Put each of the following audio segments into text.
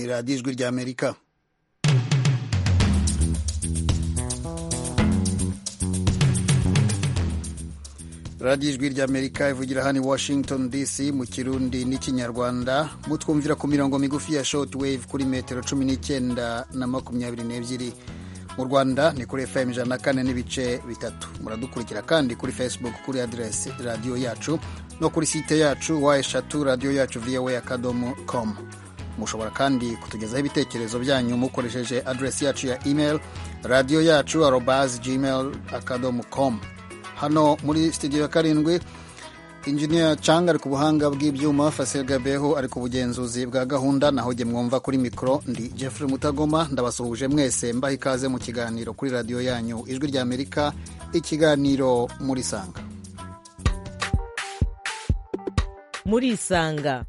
radiyo ijwi ry'amerika radiyo ijwi ry'amerika ivugira hano i washington dc mu kirundi n'ikinyarwanda mutwumvira ku mirongo migufi ya shotwave kuri metero cumi n'icyenda na makumyabiri n'ebyiri mu rwanda ni kuri fm ijana na kane n'ibice bitatu muradukurikira kandi kuri facebook kuri aderesi radiyo yacu no kuri site yacu wa eshatu radiyo yacu voa akadomo com mushobora kandi kutugezaho ibitekerezo byanyu mukoresheje aderesi yacu ya email radiyo yacu arobas gmail akadomo com hano muri studio ya karindwi injiniya canga ari ku buhanga bw'ibyuma fasel gabeho ari ku bugenzuzi bwa gahunda naho jye mwumva kuri mikoro ndi jeffrey mutagoma ndabasuhuje mwese mbaha ikaze mu kiganiro kuri radiyo yanyu ijwi rya amerika ikiganiro muri sanga muri isanga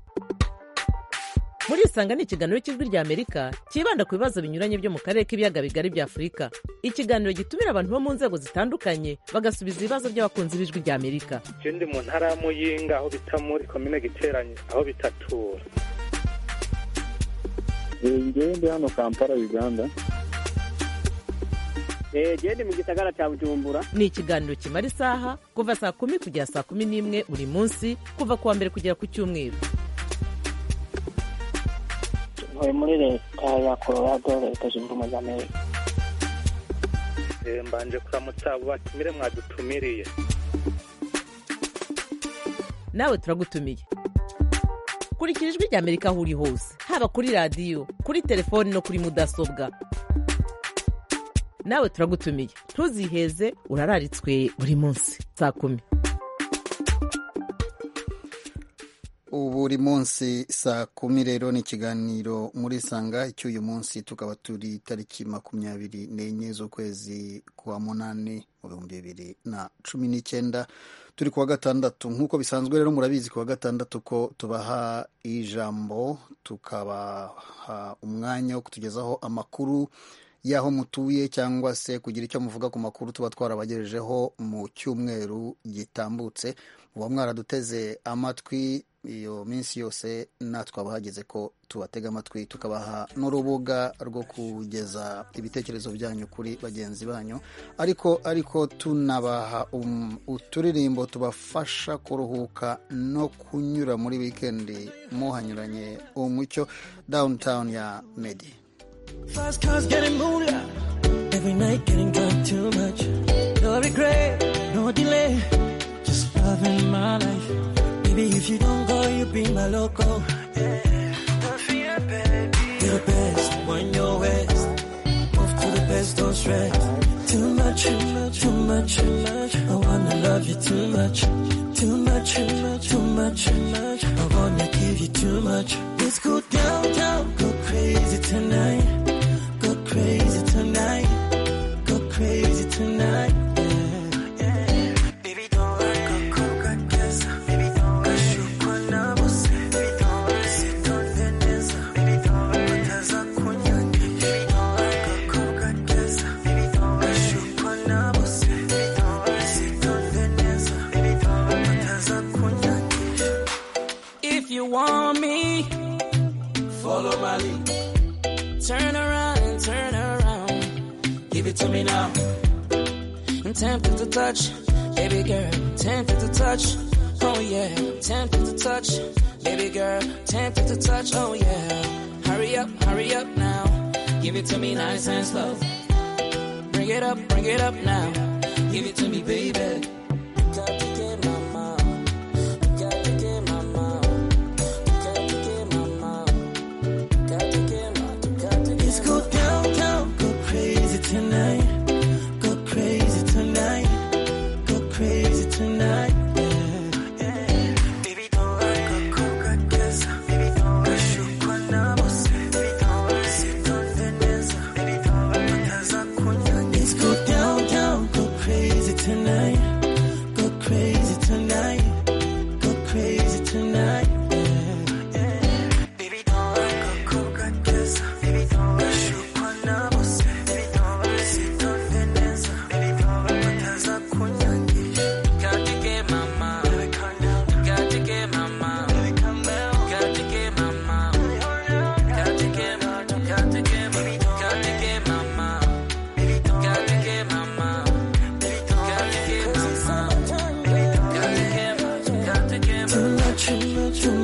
muri isanga ni ikiganiro cy'ijwi rya amerika cyibanda ku bibazo binyuranye byo mu karere k'ibiyaga bigari bya afurika ikiganiro gitumira abantu bo mu nzego zitandukanye bagasubiza ibibazo by'abakunzi b'ijwi rya amerika icyo ndi mu ntara y'amuyinga aho bita muri komine giteranye aho bitatura ngende hano kampala uganda gende mu gisagara cya bujumbura ni ikiganiro kimara isaha kuva saa kumi kugera saa kumi n'imwe buri munsi kuva ku wa mbere kugera ku cyumweru ntuye muri leta ya colorado leta zunze ubumwe za amerika mbanje kuramutsa batumire mwadutumiriye nawe turagutumiye kurikira ijwi rya amerika aho uri hose haba kuri radiyo kuri telefoni no kuri mudasobwa nawe turagutumiye ntuziheze urararitswe buri munsi saa kumi buri munsi saa kumi rero ni ikiganiro muri sanga icy'uyu munsi tukaba turi tariki makumyabiri n'enye z'ukwezi kwa munani mu bihumbi bibiri na cumi n'icyenda turi kuwa gatandatu nk'uko bisanzwe rero murabizi kuwa gatandatu ko tubaha ijambo tukabaha umwanya wo kutugezaho amakuru y'aho mutuye cyangwa se kugira icyo muvuga ku makuru tuba twarabagejejeho mu cyumweru gitambutse muba mwaraduteze amatwi iyo minsi yose natwe abahageze ko tubatega amatwi tukabaha n'urubuga rwo kugeza ibitekerezo byanyu kuri bagenzi banyu ariko ariko tunabaha uturirimbo tubafasha kuruhuka no kunyura muri wikendi muhanyuranye umucyo downtown ya medi Baby, if you don't go, you be my loco. Yeah. Don't fear, baby. You're the best when you're west. Move to the best, don't stress. Too much, too much, too much, too much. I wanna love you too much. Too much, too much, too much, too much. I wanna give you too much. Let's go downtown, go crazy tonight. Go crazy tonight. Go crazy tonight. Yeah. Yeah. Baby, don't worry. Go, go, go, guess. Baby, If you want me, follow my lead. Turn around and turn around. Give it to me now. I'm tempted to touch, baby girl. Tempted to touch. Oh yeah, tempted to touch, baby girl. Tempted to touch, oh yeah. Hurry up, hurry up now. Give it to me nice and slow. Bring it up, bring it up now. Give it to me, baby. You got to get my mind. You got to get my mind. You got to get my mind. You got to get my, you got to get Let's go downtown, go crazy tonight. Go crazy tonight. Go crazy tonight. Let's go downtown, go crazy tonight. too much, too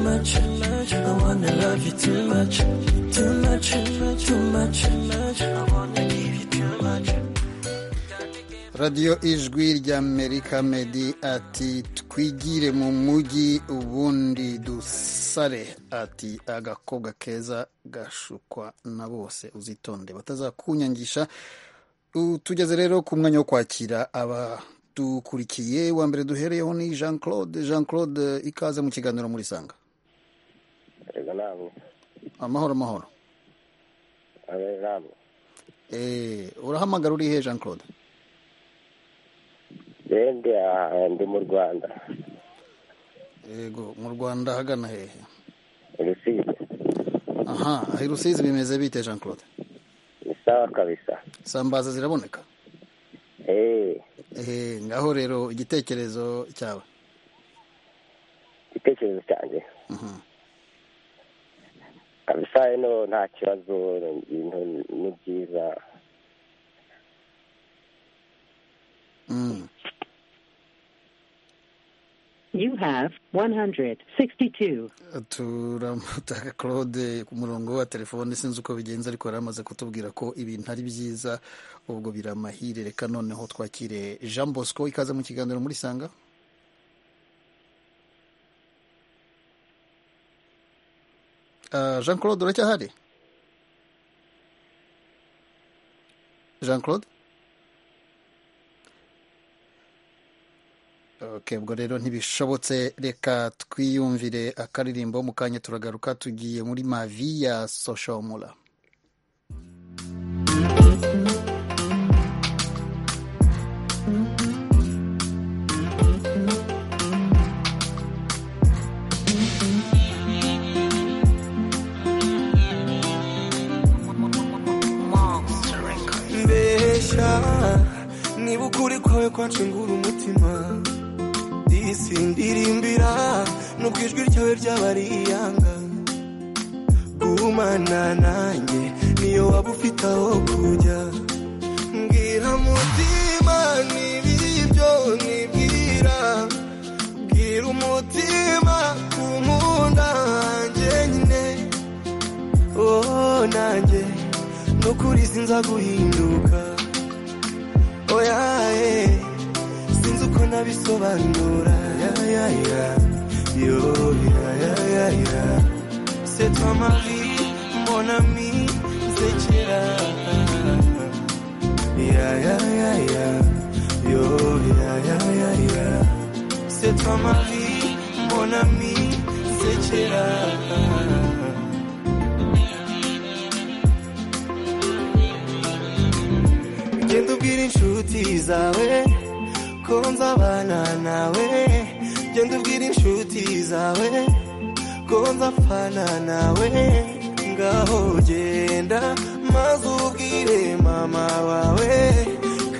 much, too much. I wanna love you too much, too much, too much, too much, too much. I wanna give you too much. radiyo ijwi rya amerika medi ati twigire mu mujyi ubundi dusare ati agakobwa keza gashukwa na bose uzitonde batazakunyangisha U- tugeze rero ku mwanya wo kwakira abadukurikiye wa mbere duhereyeho ni jean claude jean claude ikaze mu kiganiro muri sanga Erega nabo amahoro amahoro abe nabo Eh, urahamagara urihe jean claude rende aha ndi mu Rwanda yego mu rwanda hagana hehe Rusizi aha aho i rusizi bimeze bite jean claude ni sawa kabisa sambaza ziraboneka eh Eh, ngaho rero igitekerezo cyawe igitekerezo cyanjye Mhm. kabisa hano nta kibazo ibintu ni byiza Mm. You have 162. turamutaka claude ku murongo wa telefone sinzi uko bigenza ariko yari amaze kutubwira ko ibintu ari byiza ubwo biramahire reka noneho twakire jean bosco ikaze mu kiganiro muri sanga Ah, jean claude uracyahari jean claude Okay, ubwo rero ntibishobotse reka twiyumvire akaririmbo mu kanya turagaruka tugiye muri mavi ya soshomura mbesha niba ukuri kwawe kwacengura umutima disi ndirimbira nubwo ijwi ryawe ryaba ari iyanga gumana nanjye niyo waba ufite aho kujya mbwira mutima n'ibibyo nibwira bwira umutima ku nkunda hanjye nyine oh nanjye nukuri sinza guhinduka oyaye sinzi uko nabisobanura yayaya yo yayaya c'est toi ma vie mon ami c'est kera yayaya yo yayaya c'est toi ma vie mon ami c'est kera genda ubwira inshuti zawe ko nzabana nawe genda ubwira inshuti zawe ko nzapfana nawe ngaho genda maze ubwire mama wawe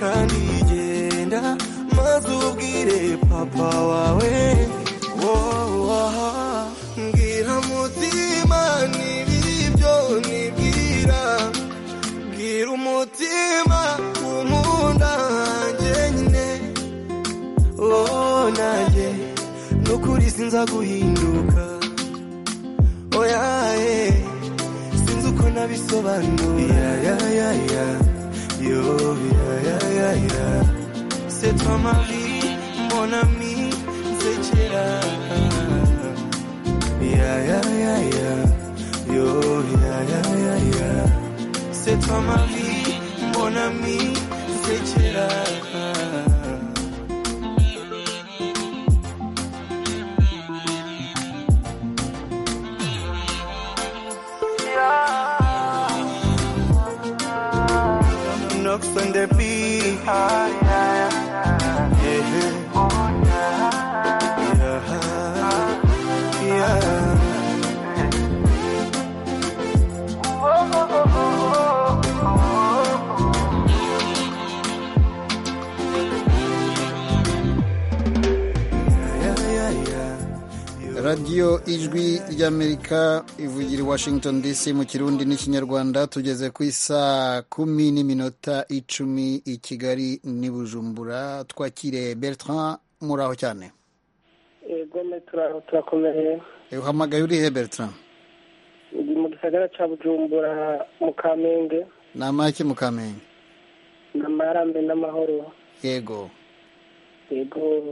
kandi genda maze ubwire papa wawe wowaha mbwira mutima n'ibibyo nibwira bwira umutima unkunda hanjye nyine oh nanjye nukuri sinza guhinduka oyaye sinzi uko nabisobanura yayaya yo yayaya c'est toi ma vie mon ami c'est kera yayaya yo yayaya c'est toi ma vie, mon ami, c'est Chira. Knocks on the beat. Yeah. Yeah. radiyo ijwi ry'amerika ivugira i washington dc mu kirundi n'ikinyarwanda tugeze ku isaa kumi n'iminota icumi i kigali n'i bujumbura twakire bertrand muri aho cyane e gome turakomeye uhamagaye urihe bertrand ndi mu gisagara cya bujumbura mu kamenge ni amahake mu kamenge ni amarambe n'amahoro yego yego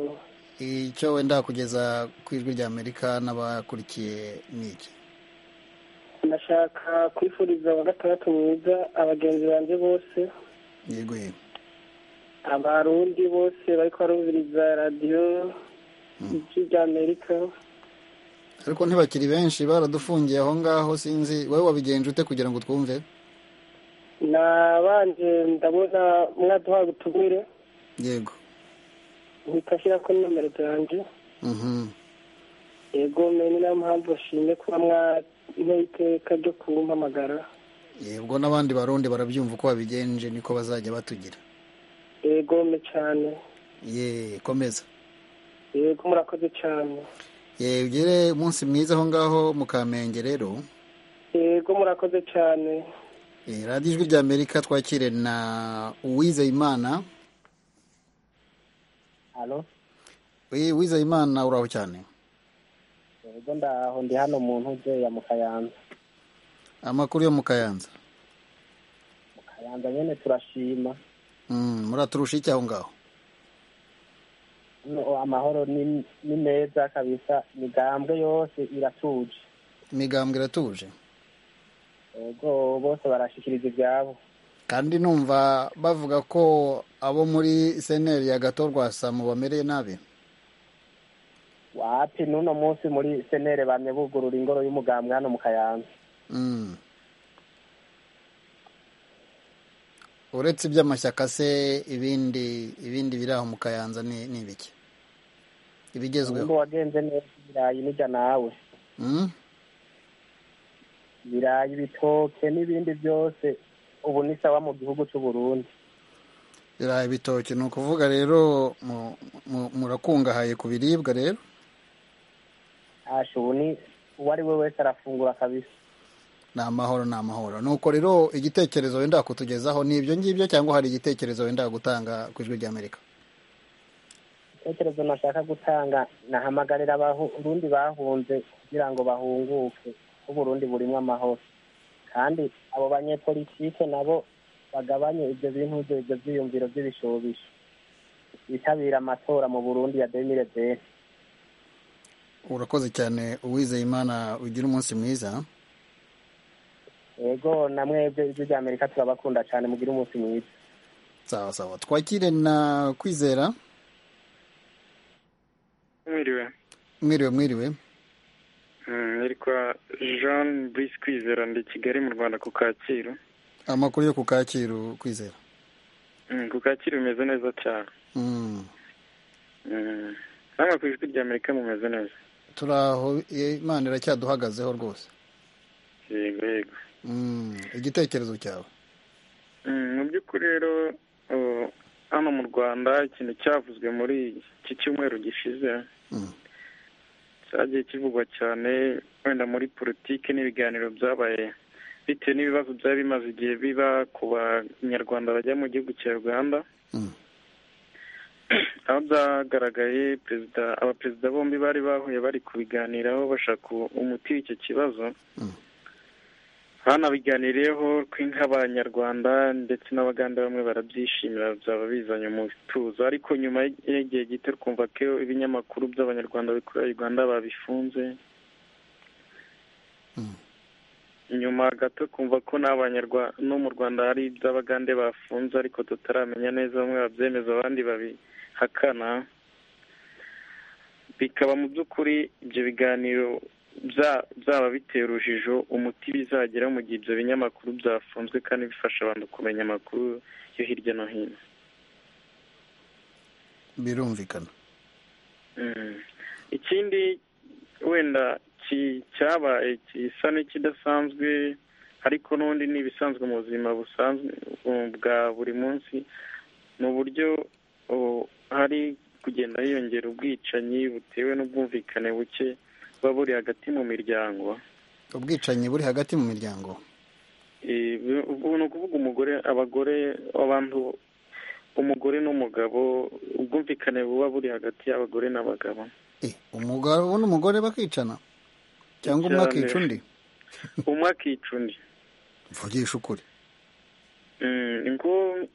icyo wenda kugeza ku ijwi rya amerika n'abakurikiye ni iki nashaka kwifuriza wa gatandatu mwiza abagenzi banjye bose yego yego abarundi bose bari kubarumviriza radiyo ijwi rya amerika ariko ntibakiri benshi baradufungiye aho ngaho sinzi wowe wabigenje ute kugira ngo twumve nabanje ndabona mwaduhaye ubutumire yego mpita ashyira kuri nomero zanjye Mhm. yego mene niyo mpamvu bashimye kuba mwanteye iteka ryo kumpamagara yego n'abandi barundi barabyumva uko wabigenje niko bazajya batugira yego me cyane ye komeza yego murakoze cyane ye ugire umunsi mwiza aho ngaho mu kamenge rero yego murakoze cyane Eh, radiyo ijwi rya amerika twakire na uwizeyimana halo Eh, uwizeyimana uraho cyane yego ndaho ndi hano mu ntuge ya mukayanza amakuru yo mu kayanza mukayanza nyine turashima Mm, muraturusha iki aho ngaho No, amahoro ni ni meza kabisa imigambwe yose iratuje imigambwe iratuje yego bose barashikiriza ibyabo kandi numva bavuga ko abo muri seneri ya gato rwasamu bamereye nabi wapi n'uno munsi muri senere bamye bugurura ingoro y'umugambwe hano mu kayanza Mm. uretse iby'amashyaka se ibindi ibindi biri aho mu kayanza ni ni ibiki nimba ibigezweho wagenze neza ibirayi nijya nawe Mm? ibirayi ibitoke n'ibindi byose ubu ni sawa mu gihugu cy'u Burundi birayi bitoki ni ukuvuga rero mu- mu- murakungahaye ku biribwa rero asha ubu ni uwo ari we wese arafungura kabisa ni amahoro ni amahoro nuko rero igitekerezo wenda kutugezaho ni ibyo ngibyo cyangwa hari igitekerezo wenda gutanga ku ijwi ry'amerika ibitekerezo nashaka gutanga nahamagarira abarundi bahunze kugira ngo bahunguke ko uburundi burimo amahoro kandi abo banyepolitike nabo bagabanye ibyo bintu byo- ibyo byiyumviro by'ibishobisho bitabira amatora mu burundi ya demire besi urakoze cyane uwizeye imana ugira umunsi mwiza yego na mwebwe ijwi rya amerika turabakunda cyane mugire umunsi mwiza sawa sawa twakire na kwizera mwiriwe mwiriwe mwiriwe Mm, nitwa jean brice kwizera ndi kigali mu rwanda ku kacyiru amakuru yo ku kacyiru kwizera Mm, ku kacyiru bimeze neza cyane Mm. Mm, namwe ku ijwi rya amerika mumeze neza turaho eh, imana iracyaduhagazeho rwose yego yego Mm. igitekerezo cyawe Mm, mu by'ukuri rero uh, hano mu rwanda ikintu cyavuzwe muri iki cyumweru gishize cyagiye kivugwa cyane wenda muri politiki n'ibiganiro byabaye bitewe n'ibibazo byari bimaze igihe biba ku banyarwanda bajya mu gihugu cya uganda aho byagaragaye perezida abaperezida bombi bari bahuye bari kubiganiraho bashaka umuti w'icyo kibazo hanabiganiriyeho nk'abanyarwanda ndetse n'abaganda bamwe barabyishimira byaba bizanye umutuzo ariko nyuma y'igihe gito twumva ko ibinyamakuru by'abanyarwanda bikorera uganda babifunze nyuma gato kumva ko n'abanyarwanda no mu rwanda hari iby'abagande bafunze ariko tutaramenya neza bamwe babyemeza abandi babihakana bikaba mu by'ukuri ibyo biganiro bya- byaba bitera urujijo umuti bizagera mu gihe ibyo binyamakuru byafunzwe kandi bifasha abantu kumenya amakuru yo hirya no hino birumvikana Mm. ikindi wenda ki- cyabaye gisa n'ikidasanzwe ariko n'ubundi ni ibisanzwe mu buzima busanzwe um, bwa buri munsi mu buryo uh, hari kugenda hiyongera ubwicanyi butewe n'ubwumvikane buke buba buri hagati mu miryango ubwicanyi buri hagati mu miryango Eh, bu- ubu ni ukuvuga umugore abagore abantu umugore n'umugabo ubwumvikane buba buri hagati y'abagore n'abagabo umugabo n'umugore bakicana cyangwa umwe Cyane. akica undi umwe akica undi mvugisha ukuri Mm, nko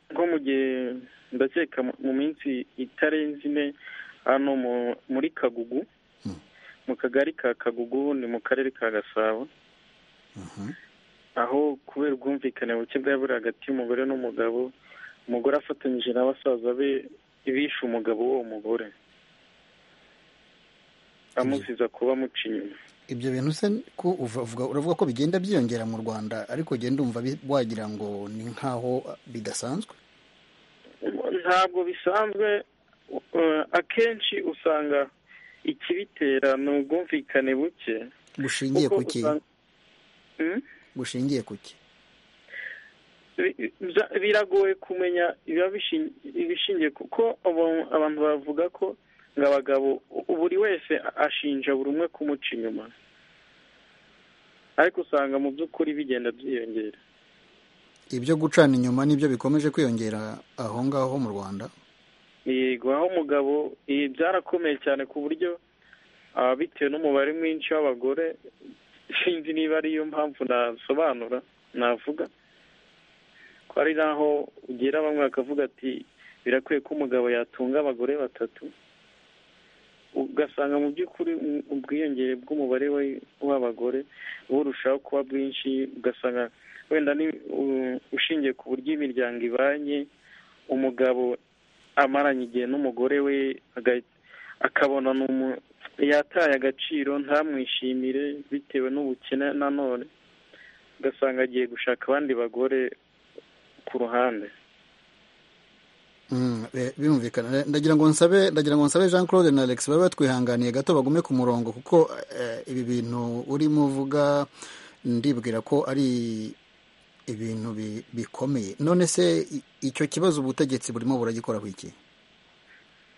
nko mu gihe ndakeka mu- mu minsi itarenze ine hano mu- muri kagugu mu kagari ka kagugu ni mu karere ka gasabo aho kubera ubwumvikane buke bwari buri hagati y'umugore n'umugabo umugore afatanyije na basaza be bishe umugabo w'uwo mugore amuziza kuba amuca inyuma ibyo bintu se ko uva- uvuga- uravuga ko bigenda byiyongera mu rwanda ariko ugenda umva bi- wagira ngo ni nk'aho bidasanzwe ntabwo bisanzwe uh, akenshi usanga ikibitera ni ubwumvikane buke bushingiye kuko ku ki usanga- Hmm? bushingiye ku ki Bi- bya- biragoye kumenya ibiba bishin- ibishingiye kuko abo- abantu bavuga ko ngo abagabo u- buri wese ashinja buri umwe kumuca inyuma ariko usanga mu by'ukuri bigenda byiyongera ibyo gucana inyuma nibyo bikomeje kwiyongera aho ngaho mu rwanda yego aho umugabo ibi byarakomeye cyane ku buryo ah, bitewe n'umubare mwinshi w'abagore sinzi niba ariyo mpamvu nasobanura navuga ko ari naho ugera bamwe bakavuga ati birakwiye ko umugabo yatunga abagore batatu ugasanga mu by'ukuri u- ubwiyongere bw'umubare we- w'abagore burushaho kuba bwinshi ugasanga wenda ni u- ushingiye ku buryo imiryango ibanye umugabo amaranye igihe n'umugore we aga- akabona ni umu- yataye agaciro ntamwishimire bitewe n'ubukene nanone ugasanga agiye gushaka abandi bagore ku ruhande Mm, eh, birumvikana ndagira ngo nsabe ndagira ngo nsabe jean claude na alex babe batwihanganiye gato bagume ku murongo kuko eh, ibi bintu urimo uvuga ndibwira ko ari ibintu bi- bikomeye none se i- icyo kibazo ubutegetsi burimo buragikoraho iki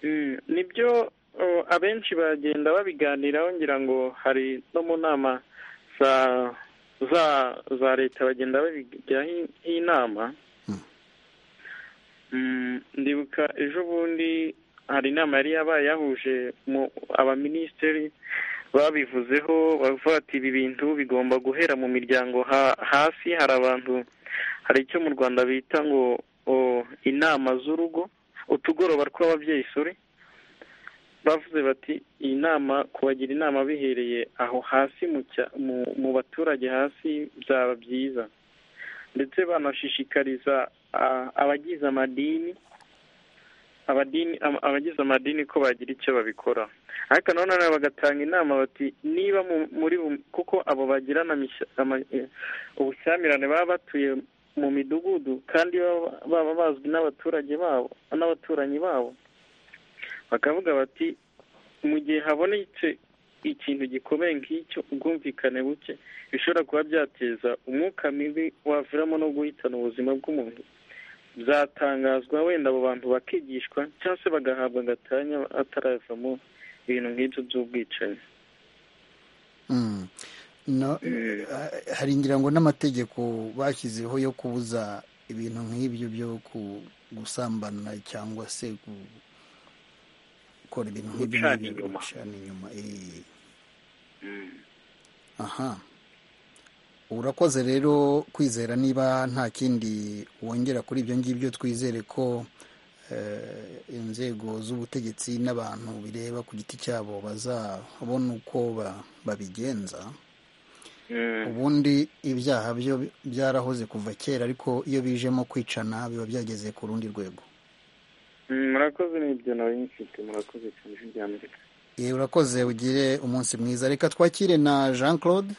Mm, nibyo uh, abenshi bagenda babiganiraho ngira ngo hari no mu nama za za za leta bagenda babijyaho i- inama Mm, ndibuka ejo bundi hari inama yari yabaye yahuje mu- abaminisitiri babivuzeho bavuga ati ibi bintu bigomba guhera mu miryango ha- hasi hari abantu hari icyo mu rwanda bita ngo o, inama z'urugo utugoroba tw'ababyeyi suri bavuze bati iyi nama kubagira inama bihereye aho hasi mu cya- mu- mu baturage hasi byaba byiza ndetse banashishikariza ah, abagize amadini abadini am- abagize amadini ko bagira icyo babikora ariko nanone nabo bagatanga inama bati niba mu- muri bu- kuko abo bagirana amishya- ama- eh, ubushyamirane baba batuye mu midugudu kandi baba- baba bazwi n'abaturage babo n'abaturanyi babo bakavuga bati mu gihe habonetse ikintu gikomeye nk'icyo ubwumvikane buke bishobora kuba byateza umwuka mibi waviramo no guhitana ubuzima bw'umuntu byatangazwa wenda abo bantu bakigishwa cyangwa se bagahabwa agatanya ataravamo ibintu nk'ibyo by'ubwicanyi Mm. No, eh, hari ngira ngo n'amategeko bashyizeho yo kubuza ibintu nk'ibyo byo ku- gusambana cyangwa se gu- gukora ibintu nk'ibyo Gucana ngibyo inyuma. gucana inyuma eh. aha urakoze rero kwizera niba nta kindi wongera kuri ibyo ngibyo twizere ko eh, inzego z'ubutegetsi n'abantu bireba ku giti cyabo bazabona uko ba- babigenza ubundi ibyaha byo byarahoze kuva kera ariko iyo bijemo kwicana biba byageze ku rundi rwego Mm, murakoze n'ibyo nawe nyifite murakoze cyane ijwi rya amerika yewe urakoze ugire umunsi mwiza reka twakire na jean claude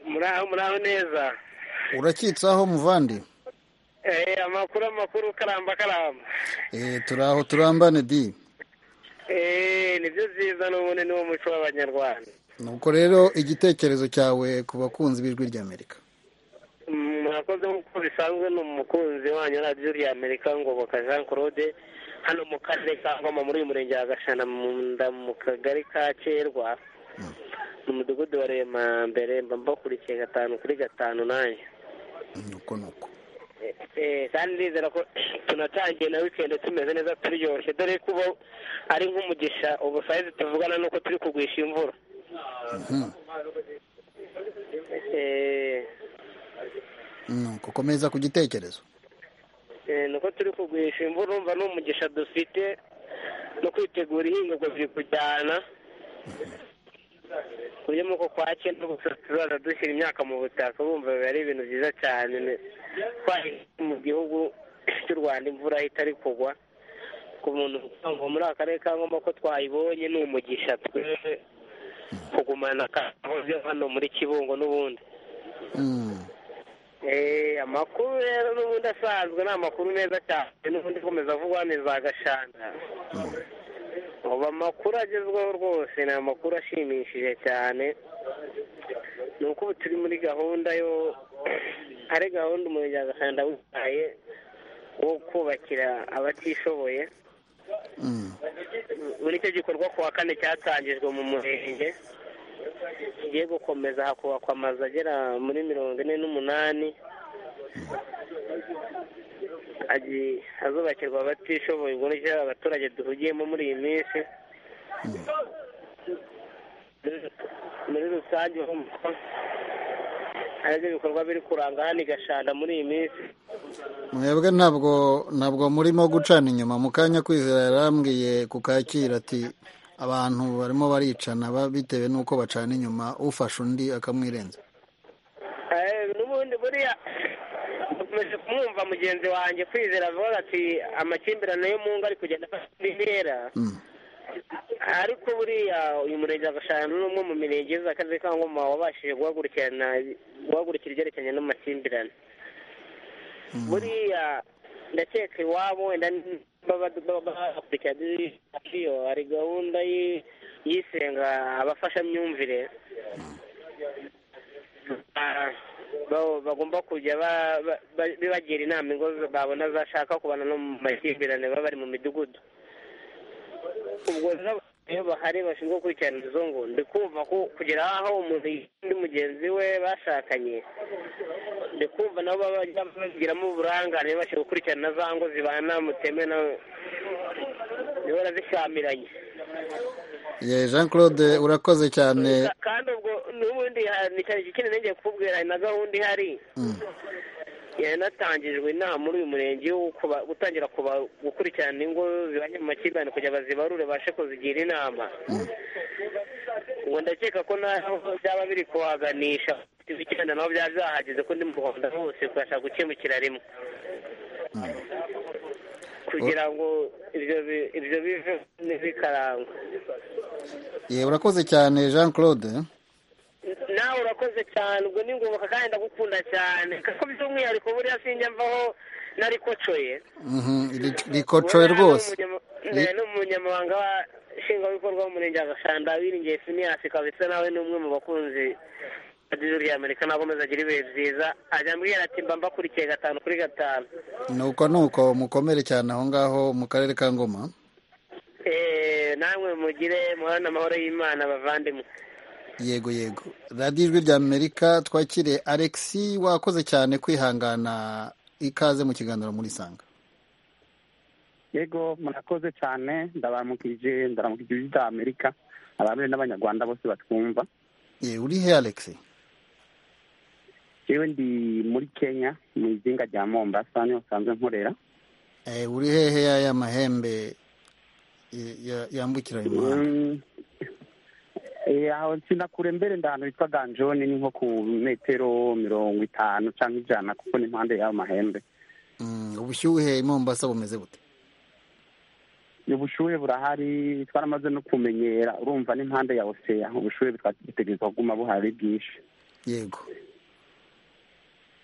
muraho muraho neza urakitse aho muvandi Eh, amakuru amakuru karamba karamba Eh, turi aho turambane di Eh, nibyo byiza n'ubundi ni wo muco w'abanyarwanda nuko rero igitekerezo cyawe ku bakunzi b'ijwi ry'amerika Mm, murakoze nk'uko bisanzwe ni umukunzi wanyu radiyo rya amerika ngoboka jean claude hano mu karere ka ngoma muri uyu murenge wa gashana mu nda mu kagari ka kerwa mu mudugudu wa rema mbere mba mbakurikiye gatanu kuri gatanu nanjye nuko nuko kandi ndizera ko tunatangiye na wikendi tumeze neza turyoshye dore ko ubu ari nk'umugisha ubu sayizi tuvugana nuko turi kugwisha imvura Eh, nuko komeza ku gitekerezo eh, nuko turi kugwisha imvura urumva ni umugisha dufite no kwitegura ihingurwa biri kujyana ku buryo mu uko kwake no tuzaza dushyira imyaka mu butaka bumva biba ari ibintu byiza cyane twaje mu gihugu cy'u rwanda imvura itari kugwa ku muntu ngo muri aka karere ka ngoma ko twayibonye ni umugisha twe kugumana akahoze hano muri kibungo n'ubundi Eh, amakuru rero n'ubundi asanzwe ni amakuru meza cyane n'ubundi akomeza avugwa neza agashanda ubu amakuru agezweho rwose ni amakuru ashimishije cyane ni uko ubu turi muri gahunda yo ari gahunda umurenge wa gasanda wihaye wo kubakira abatishoboye ubu nicyo gikorwa ku wa kane cyatangijwe mu murenge kigiye gukomeza hakubakwa amazu agera muri mirongo ine n'umunani agiye azubakirwa abatishoboye ubwo nicyo abaturage duhugiyemo muri iyi minsi muri rusange urumva aribyo bikorwa biri kuranga hano i gashanda muri iyi minsi mwebwe ntabwo ntabwo murimo gucana inyuma mu kanya kwizera yarambwiye ku kakira ati abantu barimo baricana ba- bitewe n'uko bacana inyuma ufashe undi akamwirenza Eh, n'ubundi buriya ukomeje kumwumva mugenzi wanjye kwizera avuga ati amakimbirane yo mu ngo ari kugenda afata intera ariko buriya uyu murenge wa gashanga ni umwe mu mirenge igize akarere ka ngoma wabashije guhagurukirana guhagurukira ibyerekeranye n'amakimbirane buriya ndakeka iwabo wenda ni- baba baba bakurikirana iyo hari gahunda y'i- yisenga abafashamyumvire Ah, ba- bagomba kujya ba- ba- ba- bibagira inama ingo babona zashaka kubana no mu makimbirane baba bari mu midugudu ubwo rero iyo bahari bashinzwe gukurikirana izo ngo ndi kumva ko kugera aho umuntu n'undi mugenzi we bashakanye ndi kumva nabo baba bajya babigiramo uburangare bashinzwe gukurikirana za ngo zibana mutemewe na zihora zishyamiranye ye jean claude urakoze cyane Ka- kandi ubwo n'ubundi ha- ni cyane ikindi nongeye kukubwira hari na gahunda ihari Mm. yanatangijwe inama muri uyu murenge yo kuba- gutangira kuba- gukurikirana ingo zibanye mu makimbirane kugira bazibarure bashe kuzigira inama ngo ndakeka ko naho byaba biri kuhaganisha icyenda naho byaba byahageze ko ndi mu rwanda hose tubasha gukemukira rimwe kugira ngo ibyo bi- ibyo bive ntibikarangwe ye urakoze cyane jean claude nawe urakoze cyane ubwo ni ngoboka kandi ndagukunda cyane kuko by'umwihariko buriya sinjya mvaho narikocoye Mhm, ri- rikocoye rwose ni umunyamabanga wa nshingwabikorwa w'umurenge wa gashanda wiringiye finiyasi kabisa nawe ni umwe mu bakunzi ba dizuru ya amerika nawe akomeza agira ibihe byiza ajya ambwira ati mba mbakurikiye gatanu kuri gatanu nuko nuko mukomere cyane aho ngaho mu karere ka ngoma Eh, namwe mugire muhorane amahoro y'imana bavandimwe yego yego radiyo ijwi rya amerika twakire alexi wakoze cyane kwihangana ikaze mu kiganiro muri sanga yego murakoze cyane ndabaramukije ndaramukije ijwi rya amerika abamere n'abanyarwanda bose batwumva ye uri he alexi yewe ndi muri kenya mu izinga rya mombasa niho nsanzwe nkorera Eh, uri hehe y'aya mahembe y- ya- yambukiranya umuhanda Mm. Eh, aho sinakure mbere ndahantu bitwa ganjoni ni nko ku metero mirongo itanu cyangwa ijana kuko ni impande y'ayo mahembe Mm, ubushyuhe i mombasa bumeze bute ubushuhe burahari twaramaze no kumenyera urumva n'impande ya oseya ubushuhe butegerezwa kuguma buhari bwinshi yego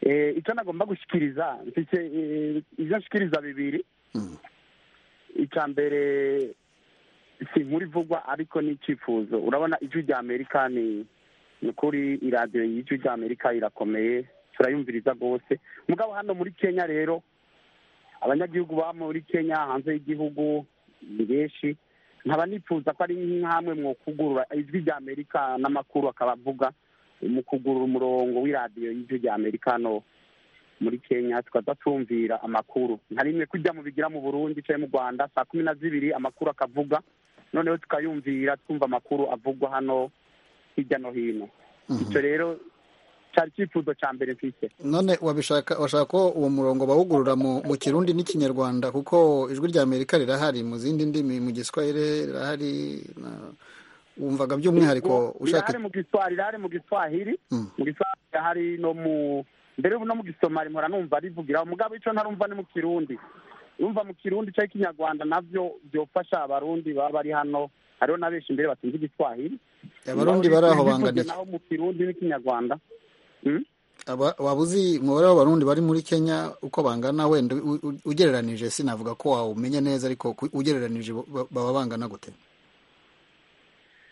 Eh, icyo nagomba gushikiriza mfite eh, ibyo nshikiriza bibiri icya mbere si inkuru ivugwa ariko ni icyifuzo urabona ijwi rya amerika ni ni ukuri iradiyo y'ijwi rya amerika irakomeye turayumviriza rwose mugabo hano muri kenya rero abanyagihugu baba muri kenya hanze y'igihugu ni benshi nkaba nifuza ko ari nk'amwe mu kugurura ijwi rya amerika n'amakuru akaba avuga mu kugurura umurongo w'iradiyo y'ijwi rya amerika hano muri kenya tukadatumvira amakuru nka rimwe kujya mu bigira mu burundi cyangwa mu rwanda saa kumi na zibiri amakuru akavuga noneho tukayumvira twumva amakuru avugwa hano hirya no hino icyo rero cyari icyifuzo cya mbere mfite none wabishaka washaka ko uwo murongo bawugurura mu mu kirundi n'ikinyarwanda kuko ijwi rya amerika rirahari mu zindi ndimi mu giswahili rirahari na- wumvaga by'umwihariko ushaka rirahari mu giswahili rirahari mu giswahili mu giswahili rirahari no mu mbere no mu gisomali mpora numva rivugira mugabo icyo ntarumva ni mu kirundi numva mu kirundi cyangwa ikinyarwanda nabyo byofasha abarundi baba bari hano hariho na benshi imbere batumva igiswahili Abarundi bari aho Bivuze banganiye. naho mu kirundi n'ikinyarwanda Aba- waba uzi umubare w'abarundi bari muri kenya uko bangana wenda u- u- ugereranije sinavuga ko wawumenya neza ariko ku- ugereranije ba- baba bangana gute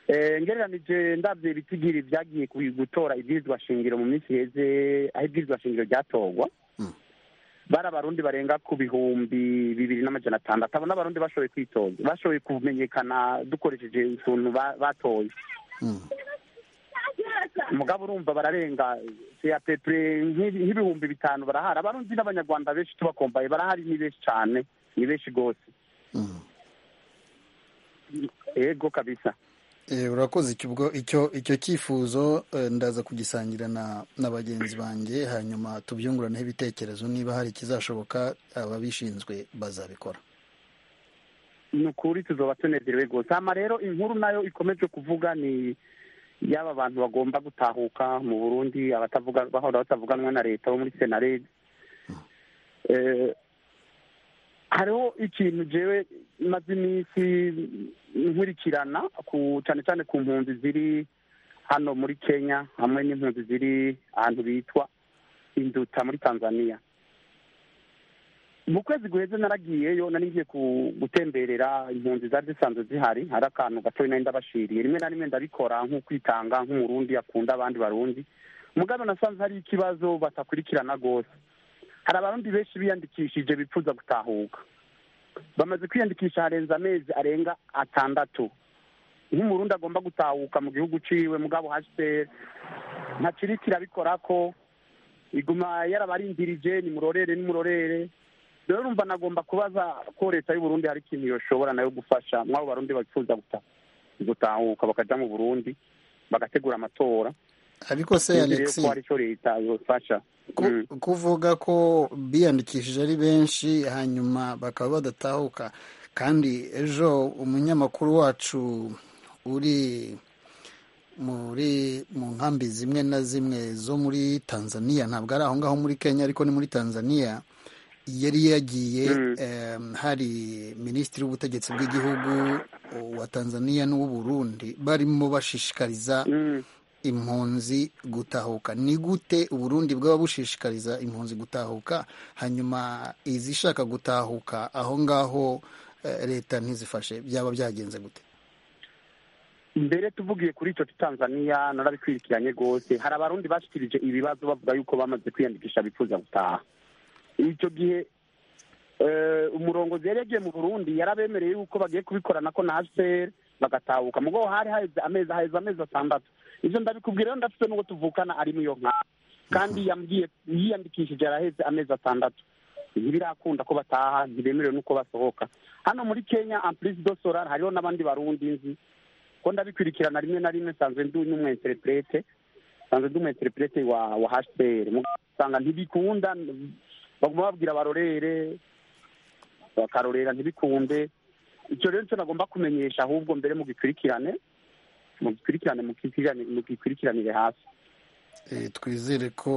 Eh, ngereranije ndabye ibitigiri byagiye ku- gutora ibwirizwa shingiro mu minsi iheze aho ibwirizwa shingiro ryatorwa bari abarundi barenga ku bihumbi bibiri n'amajana atandatu abo n'abarundi bashoboye kwitoza bashoboye kumenyekana dukoresheje utuntu ba- batoye mugabo urumva bararenga capepre nk'ibihumbi bitanu barahari abarundi n'abanyarwanda benshi tubakombaye barahari ni benshi cyane ni benshi rwose yego kabisa Eh, urakoze icyo ubwo icyo icyo cyifuzo eh, ndaza kugisangira na na bagenzi banjye hanyuma tubyunguraneho ibitekerezo niba hari ikizashoboka ababishinzwe bazabikora ni ukuri tuzoba tunezerewe rwose hama rero inkuru nayo ikomeje kuvuga ni y'aba bantu bagomba gutahuka mu burundi abatavuga bahora batavuganwa na leta bo muri senarede eh, hariho ikintu jewe maze iminsi nkurikirana ku cyane cyane ku mpunzi ziri hano muri kenya hamwe n'impunzi ziri ahantu bitwa induta muri tanzania mu kwezi guheze naragiyeyo nari ngiye ku- gutemberera impunzi zari zisanzwe zihari hari akantu gatoya nari ndabashiriye rimwe na rimwe ndabikora nk'ukwitanga nk'umurundi akunda abandi barundi mugabo nasanze hari ikibazo batakurikirana rwose hari abarundi benshi biyandikishije bipfuza gutahuka bamaze kwiyandikisha harenze amezi arenga atandatu nk'umurundi agomba gutahuka mu gihugu ciwe mugabo hasiteri ntakiriko irabikora ko iguma yarabarindirije nimurorere nimurorere rero urumva nagomba kubaza ko leta y'u Burundi hari ikintu yoshobora nayo gufasha mw'abo barundi bakifuza guta- gutahuka bakaja mu burundi bagategura amatora ariko se Nizeye alexi ko hari icyo leta yofasha Mm. kuvuga ko biyandikishije ari benshi hanyuma bakaba badatahuka kandi ejo umunyamakuru wacu uri muri mu nkambi zimwe na zimwe zo muri tanzania ntabwo ari aho ngaho muri kenya ariko ni muri tanzania yari yagiye em, hari minisitiri w'ubutegetsi bw'igihugu wa tanzania n'uw'uburundi barimo bashishikariza impunzi gutahuka ni gute uburundi bwaba bushishikariza impunzi gutahuka hanyuma izishaka gutahuka aho ngaho eh, leta ntizifashe byaba byagenze gute mbere tuvugiye kuri icyo tanzania narabikwirikiranye rwose hari abarundi bashikirije ibibazo bavuga yuko bamaze kwiyandikisha bifuza gutaha icyo gihe eh, umurongozi yari yagiye mu burundi yarabemereye yuko bagiye kubikorana ko na hcr bagatahuka mugabo hari haheze amezi haheze amezi atandatu ivyo ndabikubwira rero ndafite n'ubwo tuvukana ari muri iyo nkara kandi yambwiye yiyandikishije araheze amezi atandatu ntibirakunda ko bataha ntibemerewe n'uko basohoka hano muri kenya amprise do solar hariho n'abandi barundi nzi ko ndabikurikirana rimwe na rimwe nsanzwe ndi n'umu interprete nsanzwe ndi umu interprete wa wa HCR Mugabo usanga ntibikunda baguma babwira abarorere bakarorera ntibikunde icyo rero nicyo nagomba kumenyesha ahubwo mbere mu gikurikirane mu gikurikirane mu gikurikirane- mu gikurikiranire hasi Eh, twizere ko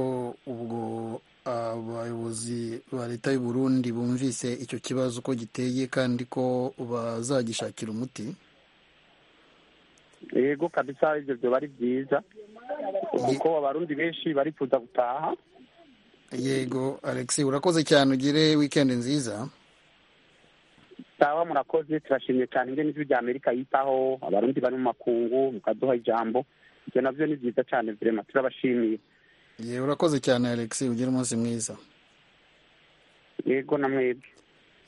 ubwo abayobozi ba leta y'u Burundi bumvise icyo kibazo uko giteye kandi ko bazagishakira umuti yego kabisa ibyo byoba ari byiza kuko abarundi benshi barifuza gutaha yego alex urakoze cyane ugire wikendi nziza sawa murakoze turashimye cyane ingene ijwi rya amerika yitaho abarundi bari mu makungu mukaduha ijambo ibyo nabyo ni byiza cyane vrema turabashimiye ye urakoze cyane alex ugire umunsi mwiza yego na mwebwe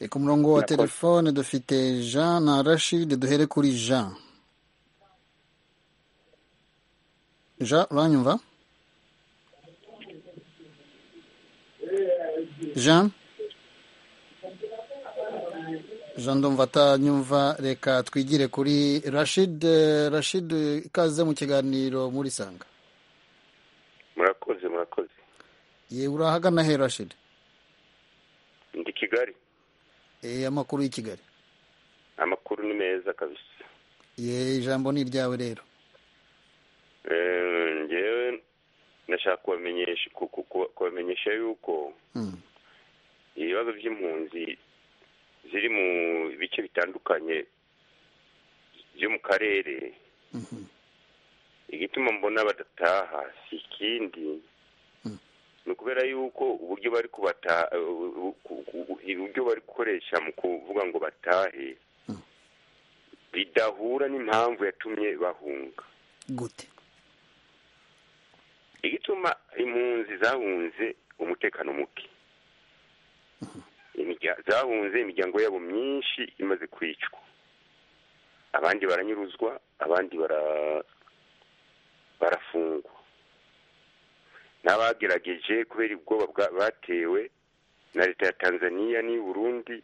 Eh, ku murongo wa Murakoze. telefone dufite jean na rashid duhere kuri jean jean uranyumva jean jean ndumva atanyumva reka twigire kuri rashid Eh, rashid ikaze mu kiganiro muri sanga murakoze murakoze ye urahagana he rashid ndi kigali Eh, amakuru y'i kigali amakuru ni meza kabisa ye ijambo ni iryawe rero Eh, ngewe ndashaka kubamenyesha ku- ku- ku- kubamenyesha yuko Mm. ibibazo by'impunzi ziri mu bice bitandukanye byo mu karere igituma mbona badataha si ikindi ni ukubera yuko uburyo bari kubataha ubu- ku- ku- uburyo bari gukoresha mu kuvuga ngo batahe bidahura n'impamvu yatumye bahunga gute igituma impunzi zahunze umutekano muke Imirya- zahunze imiryango yabo myinshi imaze kwicwa abandi baranyuruzwa abandi bara- barafungwa n'abagerageje kubera ubwoba bwa- batewe na leta ya tanzania n'i burundi